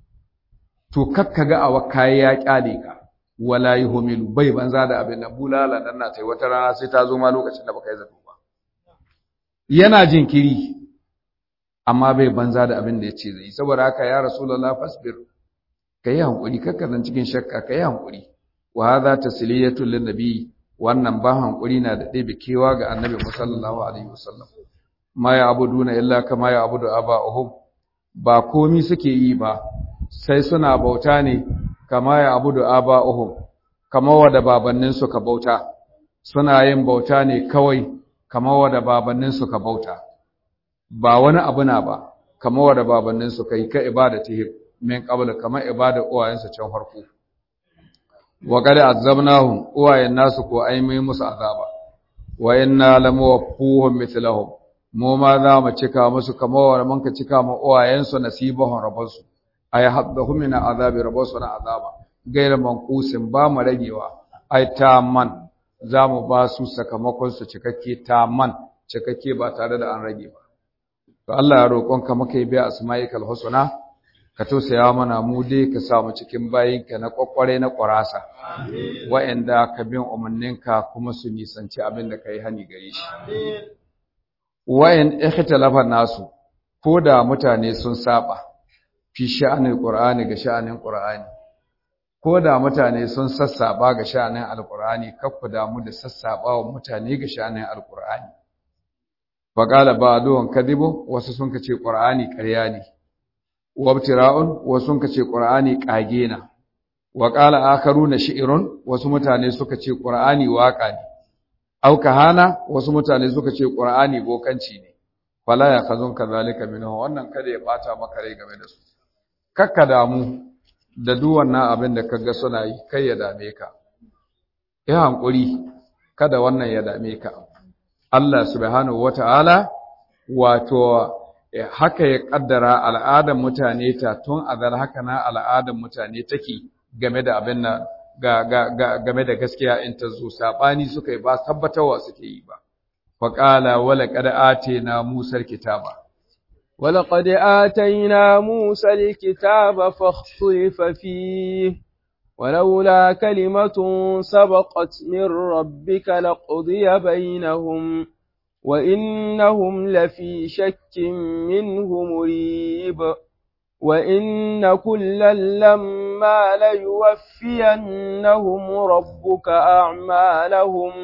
to kakka ga awa kai ya kyale ka wala yuhmilu bai banza da abin da bulala dan na tai wata rana sai ta zo ma lokacin da baka yi zato ba yana jinkiri amma bai banza da abin da yace zai saboda haka ya rasulullah fasbir kai hankuri kakka nan cikin shakka kai hankuri wa hadha tasliyatu lin nabi wannan ba hankuri na da ɗebe kewa ga annabi sallallahu alaihi wasallam ma ya abuduna illa kama ya abudu aba'uhum ba komi suke yi ba sai suna bauta ne kama ya abudu aba'uhum kama wada babannin su ka bauta suna yin bauta ne kawai kama wada babannin su ka bauta ba wani abu na ba kamar wanda babannin su kai ka ibadatihim min qabl kamar ibada uwayensu can farko wa qad azabnahum uwayen nasu ko ai mai musu azaba wa inna lamuwaffuhum mithlahum mu ma za mu cika musu kamar wanda mun ka cika ma uwayensu nasibahum rabansu ay haddahum min azabi rabansu na azaba gaira manqusin ba mu ragewa ai man za mu ba su sakamakon su cikakke man cikakke ba tare da an rage ba to Allah ya roƙonka muka yi biya asma'ikal husna ka tausaya mana mu dai ka sa mu cikin bayinka na kwakware na ƙwarasa wa'anda ka bin umarninka kuma su nisanci abin da ka yi hani gare shi wa'in ikhtalafa nasu ko da mutane sun saba fi sha'anin qur'ani ga sha'anin qur'ani ko da mutane sun sassaba ga sha'anin alqur'ani kakku damu da sassaba wa mutane ga sha'anin alqur'ani faqala ba'duhum kadibu wasu sun kace qur'ani ƙarya ne wabtira'un wasu sun kace qur'ani kage na wa qala akharuna shi'run wasu mutane suka ce qur'ani waka ne au kahana wasu mutane suka ce qur'ani bokanci ne fala ya khazun kadhalika minhu wannan kada ya bata maka rai game da su kakka damu da duk wannan abin da kaga suna yi kai ya dame ka ya hankuri kada wannan ya dame ka Allah subhanahu wata'ala wato haka ya kaddara al'adar mutane ta tun azal haka na al'adar mutane take game da abin nan ga, ga, ga, game da gaskiya in ta zo sabani suka yi ba tabbatarwa suke yi ba fa qala wala qad atina musa kitaba ولقد آتينا موسى الكتاب فاختلف فيه ولولا كلمة سبقت من ربك لقضي بينهم وإنهم لفي شك منه مريب وإن كلا لما ليوفينهم ربك أعمالهم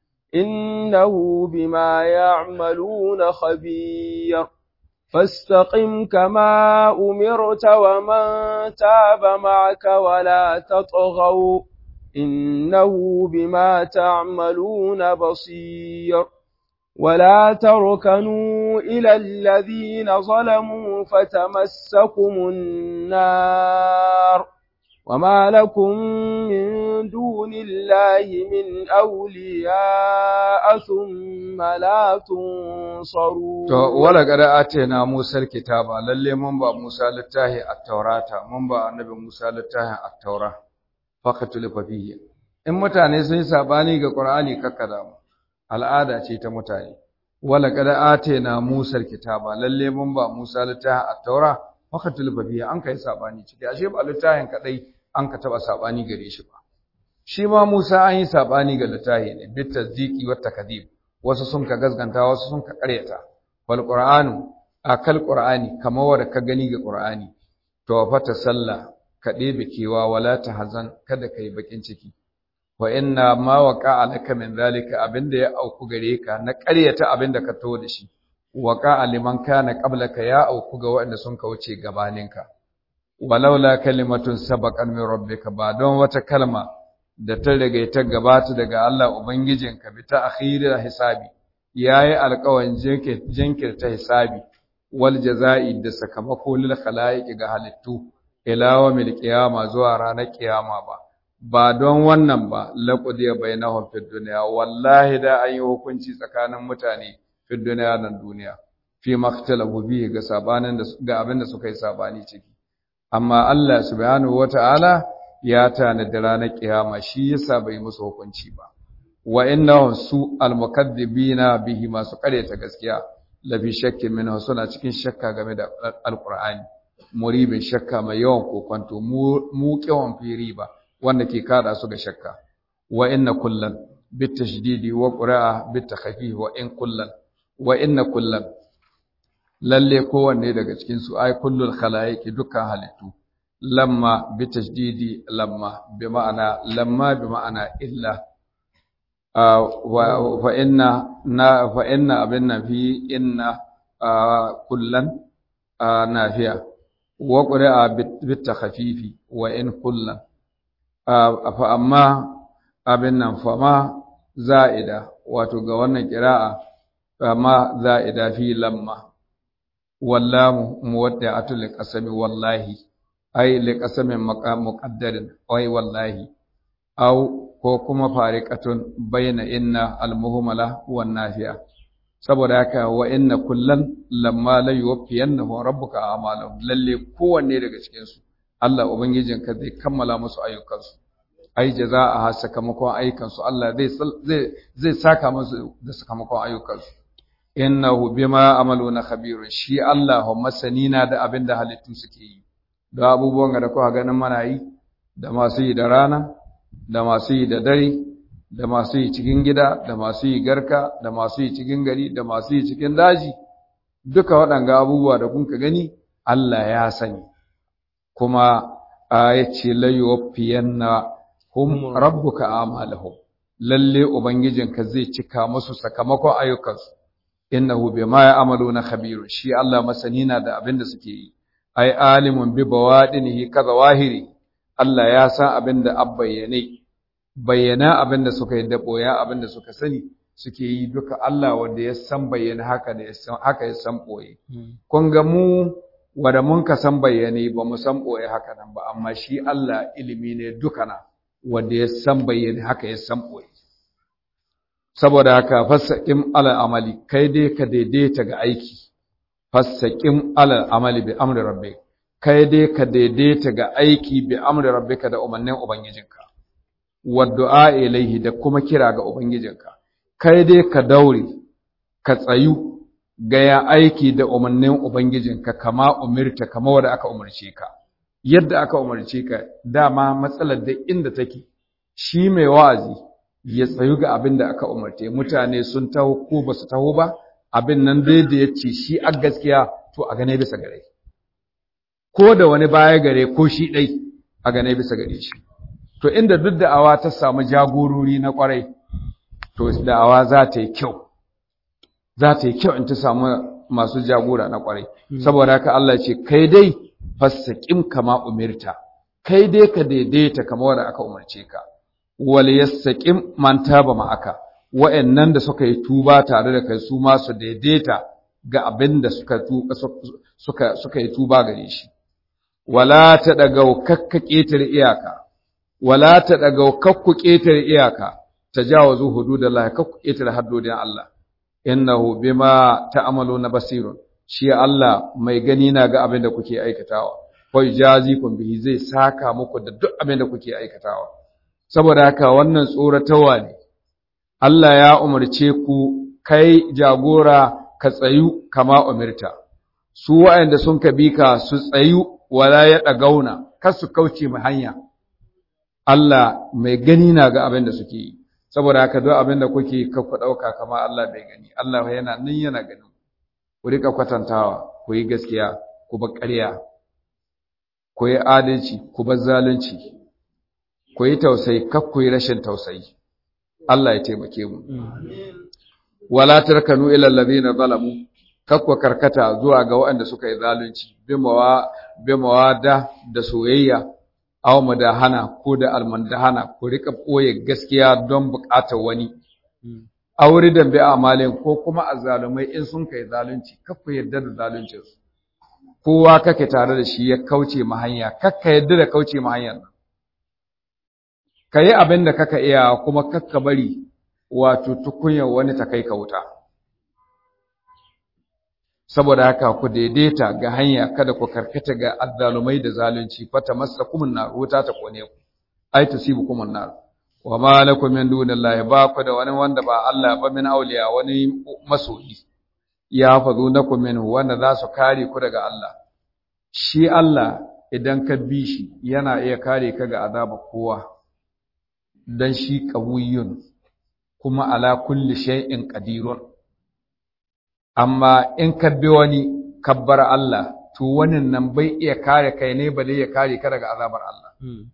إنه بما يعملون خبير فاستقم كما أمرت ومن تاب معك ولا تطغوا إنه بما تعملون بصير ولا تركنوا إلى الذين ظلموا فتمسكم النار وما لكم من دون الله من أولياء ثم لا تنصرون to wala gada atena Musa kitaba lalle mun ba Musa littahi at-taurata mun ba annabi Musa littahi at-taura faqatul fihi in mutane sun yi sabani ga Qur'ani kakkada mu al'ada ce ta mutane wala gada atena Musa kitaba lalle mun ba Musa littahi at-taura faqatul fihi an kai sabani ciki ashe ba littahin kadai an ka taba sabani gare shi ba shi ma Musa an yi sabani ga littahi ne bit tasdiqi wat takdhib wasu sun ka gazganta wasu sun ka karyata wal qur'anu akal qur'ani kamar wanda ka gani ga qur'ani to fa ta salla ka ɗebe kewa wala ta hazan kada kai bakin ciki wa inna ma waqa alaka min zalika abinda ya auku gare ka na karyata abinda ka to da shi waqa liman kana qablaka ya auku ga waɗanda sun ka wuce gabaninka walaula kalimatun sabaqan min rabbika ba don wata kalma da ta riga ta gabata daga Allah Ubangijinka bi ta akhiril hisabi yayi alƙawarin jinkirta hisabi wal jaza'i da sakamako lil khalaiqi ga halittu ila yawmil qiyama zuwa ranar kiyama ba ba don wannan ba laqudiya bainahum fid dunya wallahi da an yi hukunci tsakanin mutane fid dunya nan duniya fi makhtalafu bihi ga sabanin da ga abin da suka yi sabani ciki amma Allah subhanahu wataala ya tanadi ranar kiyama shi yasa bai musu hukunci ba wa innahum su almukaddibina bihi masu ta gaskiya la fi shakkin minhu suna cikin shakka game da alqur'ani muribin shakka mai yawan kokonto mu kiwan firi ba wanda ke kada su ga shakka wa inna kullan bitashdidi wa qira'a bitakhfif wa in kullan wa inna kullan lalle kowanne daga cikin su ay kullul khalaiqi dukkan halittu lamma bi tashdidi lamma bi ma'ana lamma bi ma'ana illa fa inna na fa inna abinna fi inna kullan nafiya wa qira'a bit takhfifi wa in kullan fa amma abin nan fa ma za'ida wato ga wannan qira'a fa ma za'ida fi lamma wallamu muwaddi'atu liqasami wallahi ai liqasamin muqaddarin ai wallahi au ko kuma fariqatun bayna inna almuhmala wan nafiya saboda haka wa inna kullan lamma la yuwaffiyannahu rabbuka a'malahum lalle kowanne daga cikin su Allah ubangijinka zai kammala musu ayyukansu ai jazaa'a sakamakon ayyukansu Allah zai zai zai saka musu da sakamakon ayyukansu innahu bima amaluna khabirun shi Allah masani na da abin da halittu suke yi da abubuwan da kuka ganin mana yi da masu yi da rana da masu yi da dare da masu yi cikin gida da masu yi garka da masu yi cikin gari da masu yi cikin daji duka waɗanga abubuwa da kun ka gani Allah ya sani kuma ya ce layuwaffiyanna hum rabbuka amalahum lalle ubangijinka zai cika musu sakamakon ayyukansu innahu bima ya'maluna khabirun shi Allah masani na da abin da suke yi ai alimun bi bawadinihi kaza wahiri Allah ya san abin da abbayyane bayyana abin da suka yi da boya abin da suka sani suke yi duka Allah wanda ya san bayyana haka da ya san haka ya san boye kun ga mu wanda mun ka san bayyane ba mu san boye haka nan ba amma shi Allah ilimi ne duka na wanda ya san bayyane haka ya san boye saboda haka fassaƙin alal amali kai dai ka daidaita ga aiki fassaƙin alal amali bi amri rabbi kai dai ka daidaita ga aiki bi amri rabbika da umarnin ubangijinka wa du'a ilaihi da kuma kira ga ubangijinka kai dai ka daure ka tsayu ga ya aiki da umarnin ubangijinka kama umirta kama wanda aka umarce ka yadda aka umarce ka dama matsalar da inda take shi mai wa'azi ya tsayu ga abin da aka umarce mutane sun taho ko ba su taho ba abin nan dai da ya ce shi a gaskiya to a gane bisa gare ko da wani baya gare ko shi ɗai a gane bisa gare shi to inda duk da'awa ta samu jagorori na kwarai to da'awa za ta yi kyau za ta yi kyau in ta samu masu jagora na kwarai saboda haka Allah ce kai dai fassaƙin kama umirta kai dai ka daidaita kama wanda aka umarce ka wal yastaqim man taba ma'aka wa'annan da suka yi tuba tare da kai su ma su daidaita ga abin da suka suka suka yi tuba gare shi wala ta daga kakka ketare iyaka wala ta daga kakku ketare iyaka tajawazu hududallah kakku ketare haddodin Allah innahu bima ta'maluna basirun shi Allah mai gani na ga abin da kuke aikatawa fa jazikum bihi zai saka muku da duk abin da kuke aikatawa saboda haka wannan tsoratawa ne Allah ya umarce ku kai jagora ka tsayu kama umirta su waɗanda sun ka bi ka su tsayu wala ya ɗagauna kar su kauce mu hanya Allah mai gani na ga abin da suke yi saboda haka duk abin da kuke ka ku ɗauka kama Allah bai gani Allah yana nan yana gani ku rika kwatantawa ku yi gaskiya ku bar ƙarya ku yi adalci ku bar zalunci ku yi tausayi kar ku yi rashin tausayi Allah ya taimake mu wala tarkanu ila allazina zalamu kar ku karkata zuwa ga waɗanda suka yi zalunci bimawa bimawa da da soyayya aw mudahana ko da almandahana ku rika koye gaskiya don buƙatar wani aure da bi amalin ko kuma azzalumai in sun kai zalunci kar ku yarda da zaluncin su kowa kake tare da shi ya kauce ma hanya kakka yarda da kauce ma hanyar nan ka yi abin da kaka iya kuma kakka bari wato tukunyar wani ta kai ka wuta saboda haka ku daidaita ga hanya kada ku karkata ga azzalumai da zalunci fata masa kumun na wuta ta kone ku ai tusibu kumun nar wa ma lakum min dunillahi ba ku da wani wanda ba Allah ba min auliya wani masoyi ya fazu nakum minhu wanda za su kare ku daga Allah shi Allah idan ka bi shi yana iya kare ka ga azaba kowa dan shi qawiyyun kuma ala kulli shay'in qadirun amma in ka bi wani kabbar Allah to wani nan bai iya kare kai ne bale ya kare ka daga azabar Allah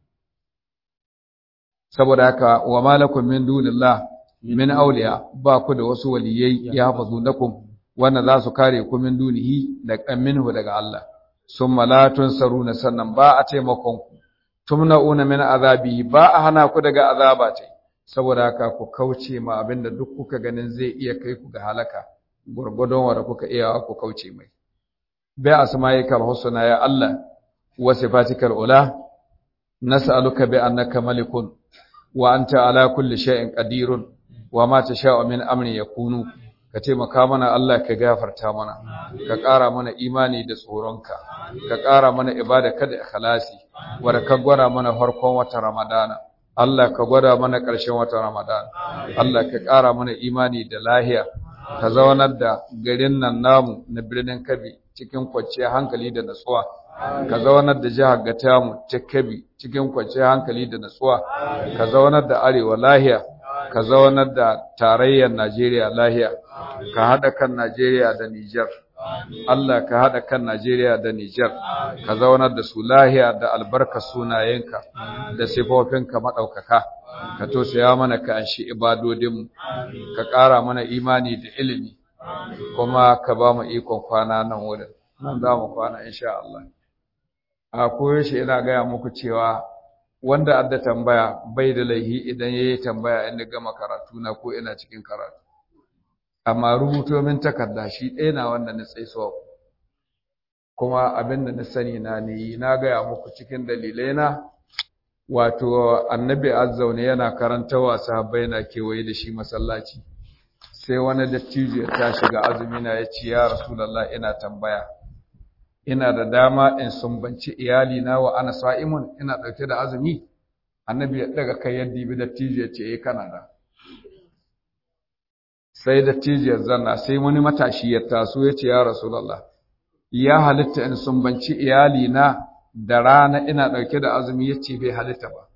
saboda haka wa malakum min dunillah min awliya ba ku da wasu waliyai ya hafazu nakum wanda za su kare ku min dunihi da minhu daga Allah summa la tunsaruna sannan ba a taimakon ku tumna'una min azabi ba a hana ku daga azaba ce saboda haka ku kauce ma abinda duk kuka ganin zai iya kai ku ga halaka gurgudun wanda kuka iya ku kauce mai bi asma'ikal husna ya Allah wa sifatikal ula nas'aluka bi annaka malikun wa anta ala kulli shay'in qadirun wa ma tasha'u min amri yakunu ka taimaka mana Allah ka gafarta mana ka ƙara mana imani da tsoronka ka ƙara mana ibada kada ikhlasi wanda ka gwada mana farkon watan Ramadana Allah ka gwada mana ƙarshen watan Ramadana Allah ka ƙara mana imani da lahiya ka zaunar da garin nan namu na birnin Kabi cikin kwanciyar hankali da natsuwa ka zaunar da jihar Gatamu ta Kabi cikin kwanciyar hankali da natsuwa ka zaunar da arewa lahiya ka zaunar da tarayyar Najeriya lahiya ka haɗa kan Najeriya da Nijar Allah ka haɗa kan Najeriya da Nijar ka zaunar da su lahiya da albarka sunayenka da sifofinka maɗaukaka ka tosaya mana ka anshi ibadodinmu ka ƙara mana imani da ilimi kuma ka ba mu ikon kwana nan wurin nan za mu kwana insha Allah a koyaushe ina gaya muku cewa wanda adda tambaya bai da laihi idan ya yi tambaya inda gama karatu na ko ina cikin karatu amma rubuto min takarda shi ɗaya na wanda na tsaisuwa kuma abin da na sani na ne na gaya muku cikin dalilai na wato annabi azzaune yana karanta wasa na kewaye da shi masallaci sai wani dattijo ya tashi ga azumi na ya ce ya rasulallah ina tambaya ina da dama in sumbanci iyali na wa ana sa'imun ina ɗauke da azumi annabi ya daga kai yadda bi dattijo ya ce eh kana da sai dattijo ya zanna sai wani matashi ya taso ya ce ya rasulallah ya halitta in sumbanci iyali na da rana ina ɗauke da azumi ya ce bai halitta ba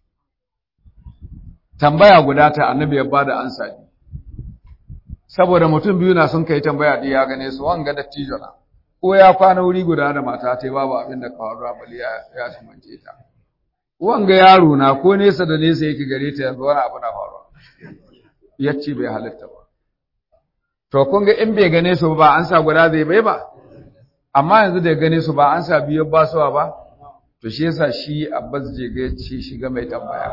tambaya guda ta annabi ya bada ansa ne saboda mutum biyu na sun kai tambaya da ya gane su wanga dattijo na ko ya kwana wuri guda da mata ta babu abin da kawo bali ya ya sumance ta wanga yaro na ko nesa da nesa yake gare ta yanzu wani abu na faruwa yace bai halitta ba to kun ga in bai gane su ba an sa guda zai bai ba amma yanzu da gane su ba an sa biyu ba suwa ba to shi yasa shi Abbas je ga ci shiga mai tambaya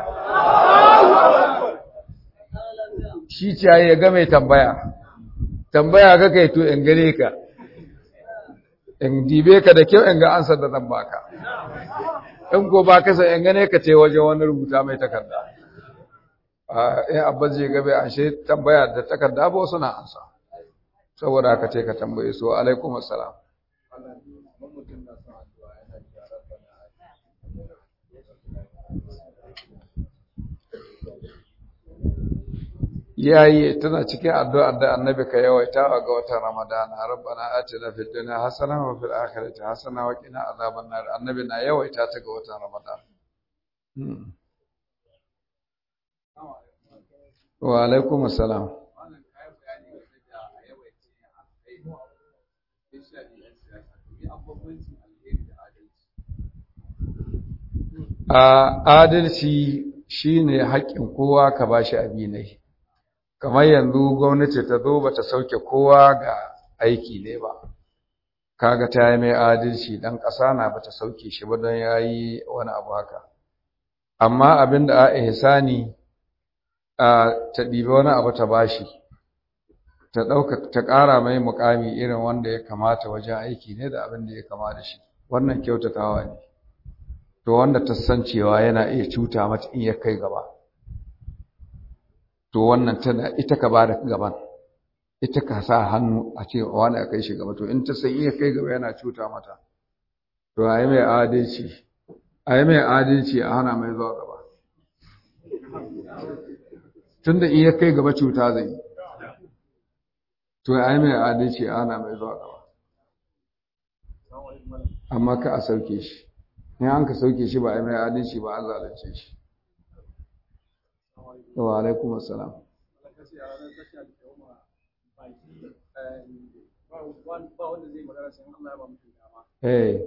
shi ce ya ga mai tambaya tambaya ga kai to in gane ka in dibe ka da kyau in ga ansar da zan baka in ko ba ka san in gane ka ce waje wani rubuta mai takarda in abbas je gabe an she tambaya da takarda ba wasu na ansa saboda haka ce ka tambaye su alaikum assalam yayi tana cikin addu'ar da annabi ka yawaita ga watan ramadana rabbana atina fid dunya hasana wa fil akhirati hasana wa qina azaban nar annabi na yawaita ta ga watan ramadana wa alaikum assalam a adalci shine haƙƙin kowa ka bashi abinai kamar yanzu gwamnati ta zo bata sauke kowa ga aiki ne ba kaga ta yi mai adalci dan ƙasa na bata sauke shi ba don yayi wani abu haka amma abin da a ihsani a ta ɗibi wani abu ta bashi ta ɗauka ta ƙara mai mukami irin wanda ya kamata wajen aiki ne da abin da ya kama da shi wannan kyautatawa ne to wanda ta san cewa yana iya cuta mata in ya kai gaba to wannan tana ita ka bada gaban ita ka sa hannu a ce wani a kai shi gaba to in ta san iya kai gaba yana cuta mata to a yi mai adalci a yi mai adalci a hana mai zuwa gaba tun da iya kai gaba cuta zai to a yi mai adalci a hana mai zuwa gaba amma ka a sauke shi in an ka sauke shi ba a yi mai adalci ba an zalunce shi wa alaikum assalam eh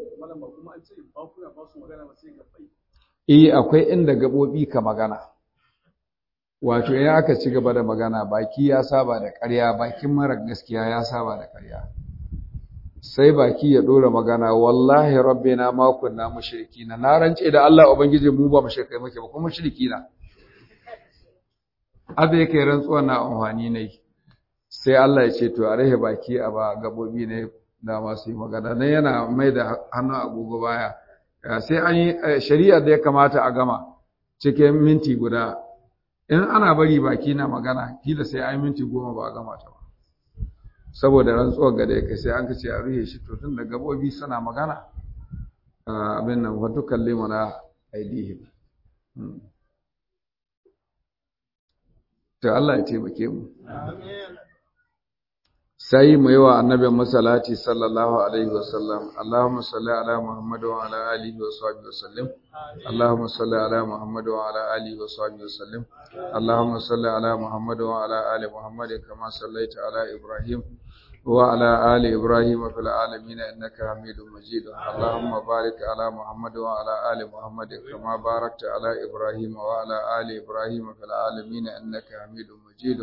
eh akwai inda gabobi ka magana wato in aka ci gaba da magana baki ya saba da ƙarya bakin mara gaskiya ya saba da ƙarya sai baki ya dora magana wallahi rabbina ma kunna mushrikina na rance da Allah ubangiji mu ba mushrikai muke ba kuma mushrikina abu yake rantsuwa na amfani ne sai Allah ya ce to a rahe baki a ba gabobi ne da masu yi magana dan yana mai da hannu agogo baya sai an yi shari'ar da ya kamata a gama cikin minti guda in ana bari baki na magana kila sai an minti goma ba a gama ta ba saboda rantsuwar gada kai sai an kace a ruhe shi to tun da gabobi suna magana abin nan wato kalle mana aidihim to Allah ya taimake mu sai mu yi wa annabin masalati sallallahu alaihi wasallam Allahumma salli ala Muhammad wa ala alihi wa sahbihi wasallim Allahumma salli ala Muhammad wa ala alihi wa sahbihi wasallim Allahumma salli ala Muhammad wa ala ali Muhammad kama sallaita ala Ibrahim wa ala ali Ibrahim fil alamin innaka Hamidum Majid Allahumma barik ala Muhammad wa ala ali Muhammad kama barakta ala Ibrahim wa ala ali Ibrahim fil alamin innaka Hamidum Majid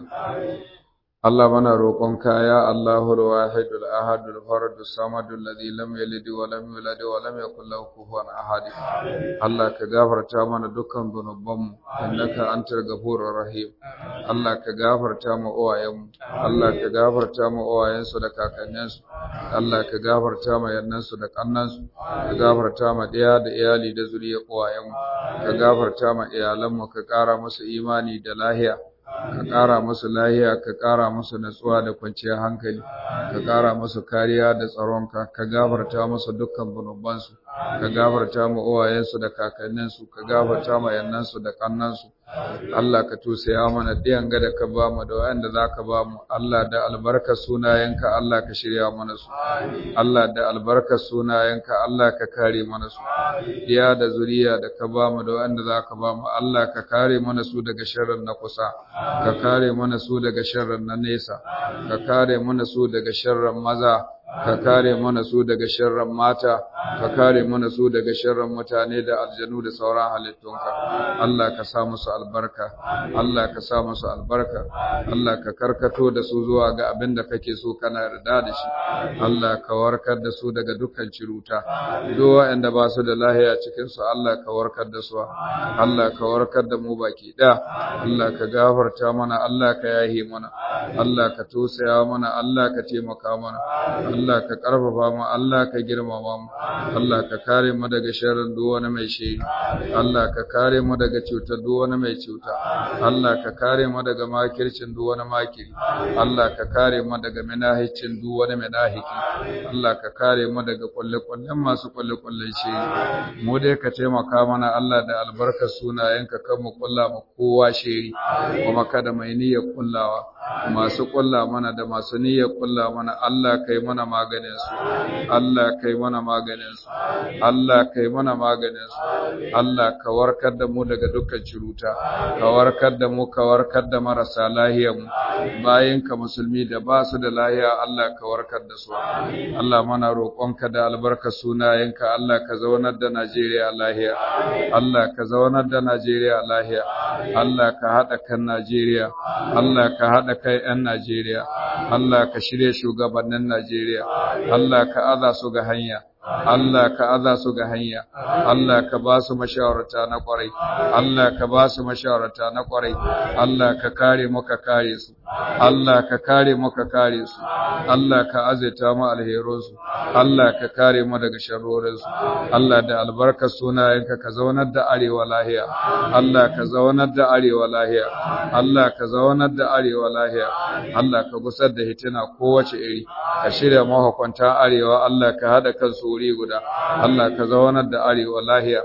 Allah mana roƙonka ya Allahul wahidul ahadul faradus samadul ladhi lam yalid wa lam yulad wa lam yakul lahu kufuwan ahad Allah ka gafarta mana dukkan zunubanmu innaka antal ghafurur rahim Allah ka gafarta mu uwayenmu Allah ka gafarta mu uwayensu da kakanninsu Allah ka gafarta mu yannansu da kannansu ka gafarta mu ɗaya da iyali da zuriyar uwayenmu ka gafarta mu iyalanmu ka ƙara musu imani da lahiya ka ƙara musu lahiya ka ƙara musu natsuwa da kwanciyar hankali ka ƙara musu kariya da tsaronka ka gafarta musu dukkan zunubansu ka gafarta mu uwayensu da kakanninsu ka gafarta mu yannansu da kannansu Allah ka tusaya mana ɗiyan gada ka ba mu da wanda za ka ba mu Allah da albarkar sunayenka Allah ka shirya mana su Allah da albarkar sunayenka Allah ka kare mana su ɗiya da zuriya da ka ba mu da wanda za ka ba mu Allah ka kare mana su daga sharrin na kusa ka kare mana su daga sharrin na nesa ka kare mana su daga sharrin maza ka kare mana su daga sharrin mata ka kare mana su daga sharrin mutane da aljanu da sauran halittunka Allah ka sa musu albarka Allah ka sa musu albarka Allah ka karkato da su zuwa ga abin da kake so kana yarda da shi Allah ka warkar da su daga dukkan ciruta duk waɗanda ba su da lahiya cikin su Allah ka warkar da su Allah ka warkar da mu baki da Allah ka gafarta mana Allah ka yahi mana Allah ka tosaya mana Allah ka taimaka mana Allah ka ƙarfafa mu Allah ka girmama mu Allah ka kare mu daga sharrin duk wani mai shiri Allah ka kare mu daga cutar duk wani mai cuta Allah ka kare mu daga makircin duk wani makiri Allah ka kare mu daga minahicin duk wani minahiki Allah ka kare mu daga kulle-kullen masu kulle-kullen shiri mu dai ka taimaka mana Allah da albarkar sunayenka kan mu kulla mu kowa shiri kuma kada mai niyyar kullawa masu kulla mana da masu niyyar kulla mana Allah kai mana maganin su Allah kai mana maganin su Allah kai mana maganin su Allah ka warkar da mu daga dukkan ciruta ka warkar da mu ka warkar da marasa lahiya mu bayan ka musulmi da ba su da lahiya Allah ka warkar da su Allah mana roƙonka da albarka sunayenka Allah ka zaunar da Najeriya lahiya Allah ka zaunar da Najeriya lahiya Allah ka haɗa kan Najeriya Allah ka haɗa kai 'yan Najeriya Allah ka shirya shugabannin Najeriya Allah ka aza su ga hanya Allah ka aza su ga hanya, Allah ka ba su mashawarta na kwarai, Allah ka ba su mashawarta na kwarai, Allah ka kare mu ka kare su, Allah ka kare mu ka kare su, Allah ka azaita mu alherunsu, Allah ka kare mu daga sharrorinsu, Allah da albarkar sunayenka ka zaunar da arewa lahiya, Allah ka zaunar da arewa lahiya, Allah ka zaunar da arewa lahiya, Allah ka gusar da hitina kowace iri, ka shirya mahukunta arewa, Allah ka haɗa kansu wuri guda Allah ka zaunar da arewa lahiya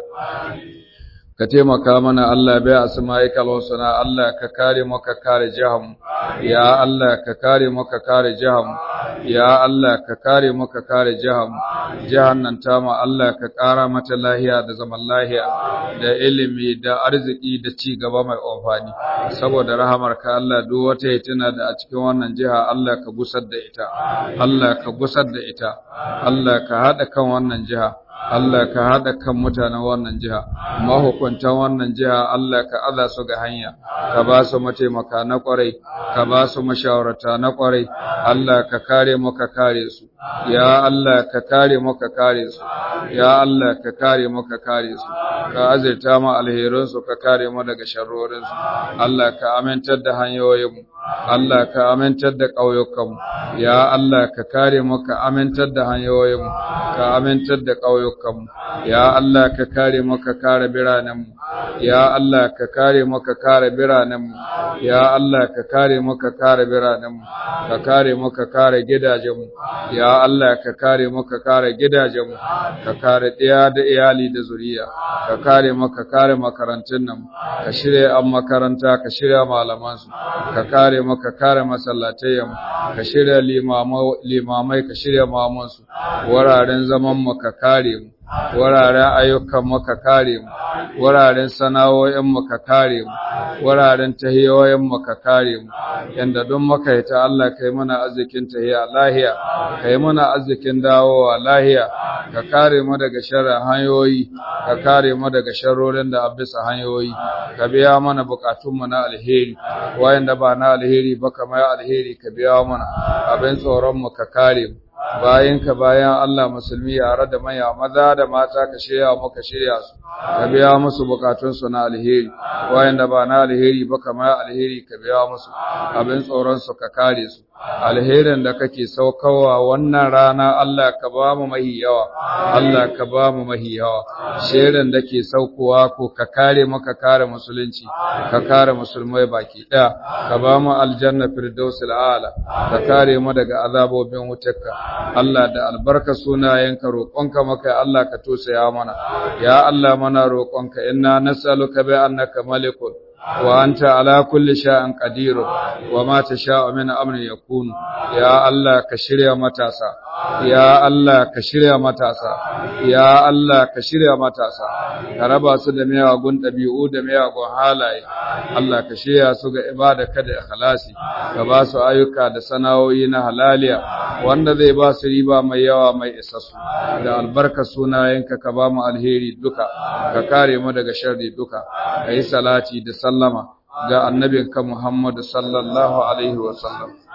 ka taimaka mana Allah bai asma'ikal husna Allah ka kare mu ka kare jaham ya Allah ka kare mu ka kare jaham ya Allah ka kare mu ka kare jaham jahannan tama Allah ka kara mata lahiya da zaman lahiya da ilimi da arziki da ci gaba mai amfani saboda rahamarka Allah duk wata hitina da a cikin wannan jiha Allah ka gusar da ita Allah ka gusar da ita Allah ka hada kan wannan jiha Allah ka haɗa kan mutanen wannan jiha, mahukuntan wannan jiha Allah ka aza su ga hanya, ka ba su mataimaka na ƙwarai, ka ba su mashawarta na ƙwarai, Allah ka kare mu ka kare su, ya Allah ka kare mu ka kare su, ya Allah ka kare mu ka kare su, ka azirta mu alherinsu ka kare mu daga sharrorinsu, Allah ka amintar da hanyoyinmu, Allah ka amintar da ƙauyukanmu ya Allah ka kare mu ka amintar da hanyoyinmu ka amintar da ƙauyukanmu ya Allah ka kare mu ka kare biranenmu ya Allah ka kare mu ka kare biranenmu ya Allah ka kare mu ka kare biranenmu ka kare mu ka kare gidajenmu ya Allah ka kare mu ka kare gidajenmu ka kare ɗaya da iyali da zuriya ka kare mu ka kare makarantun nan ka shirya an makaranta ka shirya malamansu ka kare mu ka kare masallatayen ka shirya limamai ka shirya mamansu wuraren zaman mu ka kare mu wuraren ayyukan mu ka kare mu wuraren sana'o'in mu ka kare mu wuraren tahiyoyin mu ka kare mu yanda don maka ita Allah kai mana arzikin tahiya lahiya kai mana arzikin dawowa lahiya ka kare mu daga sharrin hanyoyi ka kare mu daga sharrorin da abisa hanyoyi ka biya mana bukatun mu na alheri wayanda ba na alheri ba kamar alheri ka biya mana abin tsoron mu ka kare mu ka bayan Allah musulmi yare da maya maza da mata ka shirya muka shirya su ka biya musu bukatun su na alheri wayanda ba na alheri ba kamar alheri ka biya musu abin tsoron su ka kare su alherin da kake saukawa wannan rana Allah ka ba mu mahi yawa Allah ka ba mu mahi yawa sherin da ke saukowa ko ka kare mu ka kare musulunci ka kare musulmai baki daya ka ba mu aljanna firdausil a'la ka kare mu daga azabobin wutarka Allah da albarka sunayenka roƙonka maka Allah ka tosaya mana ya Allah mana roƙonka inna nas'aluka bi annaka malikun وأنت على كل شيء قدير وما تشاء من أمر يكون يا الله كشريا متاسا يا الله كشريا متاسا يا الله كشريا متاسا كربا su da miyagun ɗabi'u da miyagun halaye Allah ka shirya su ga ibada kada ikhlasi ka ba su ayyuka da sana'o'i na halaliya wanda zai ba su riba mai yawa mai isassu da albarka sunayenka ka ba mu alheri duka ka kare mu daga sharri duka ka yi salati da sallama ga annabinka Muhammad sallallahu alaihi wa sallam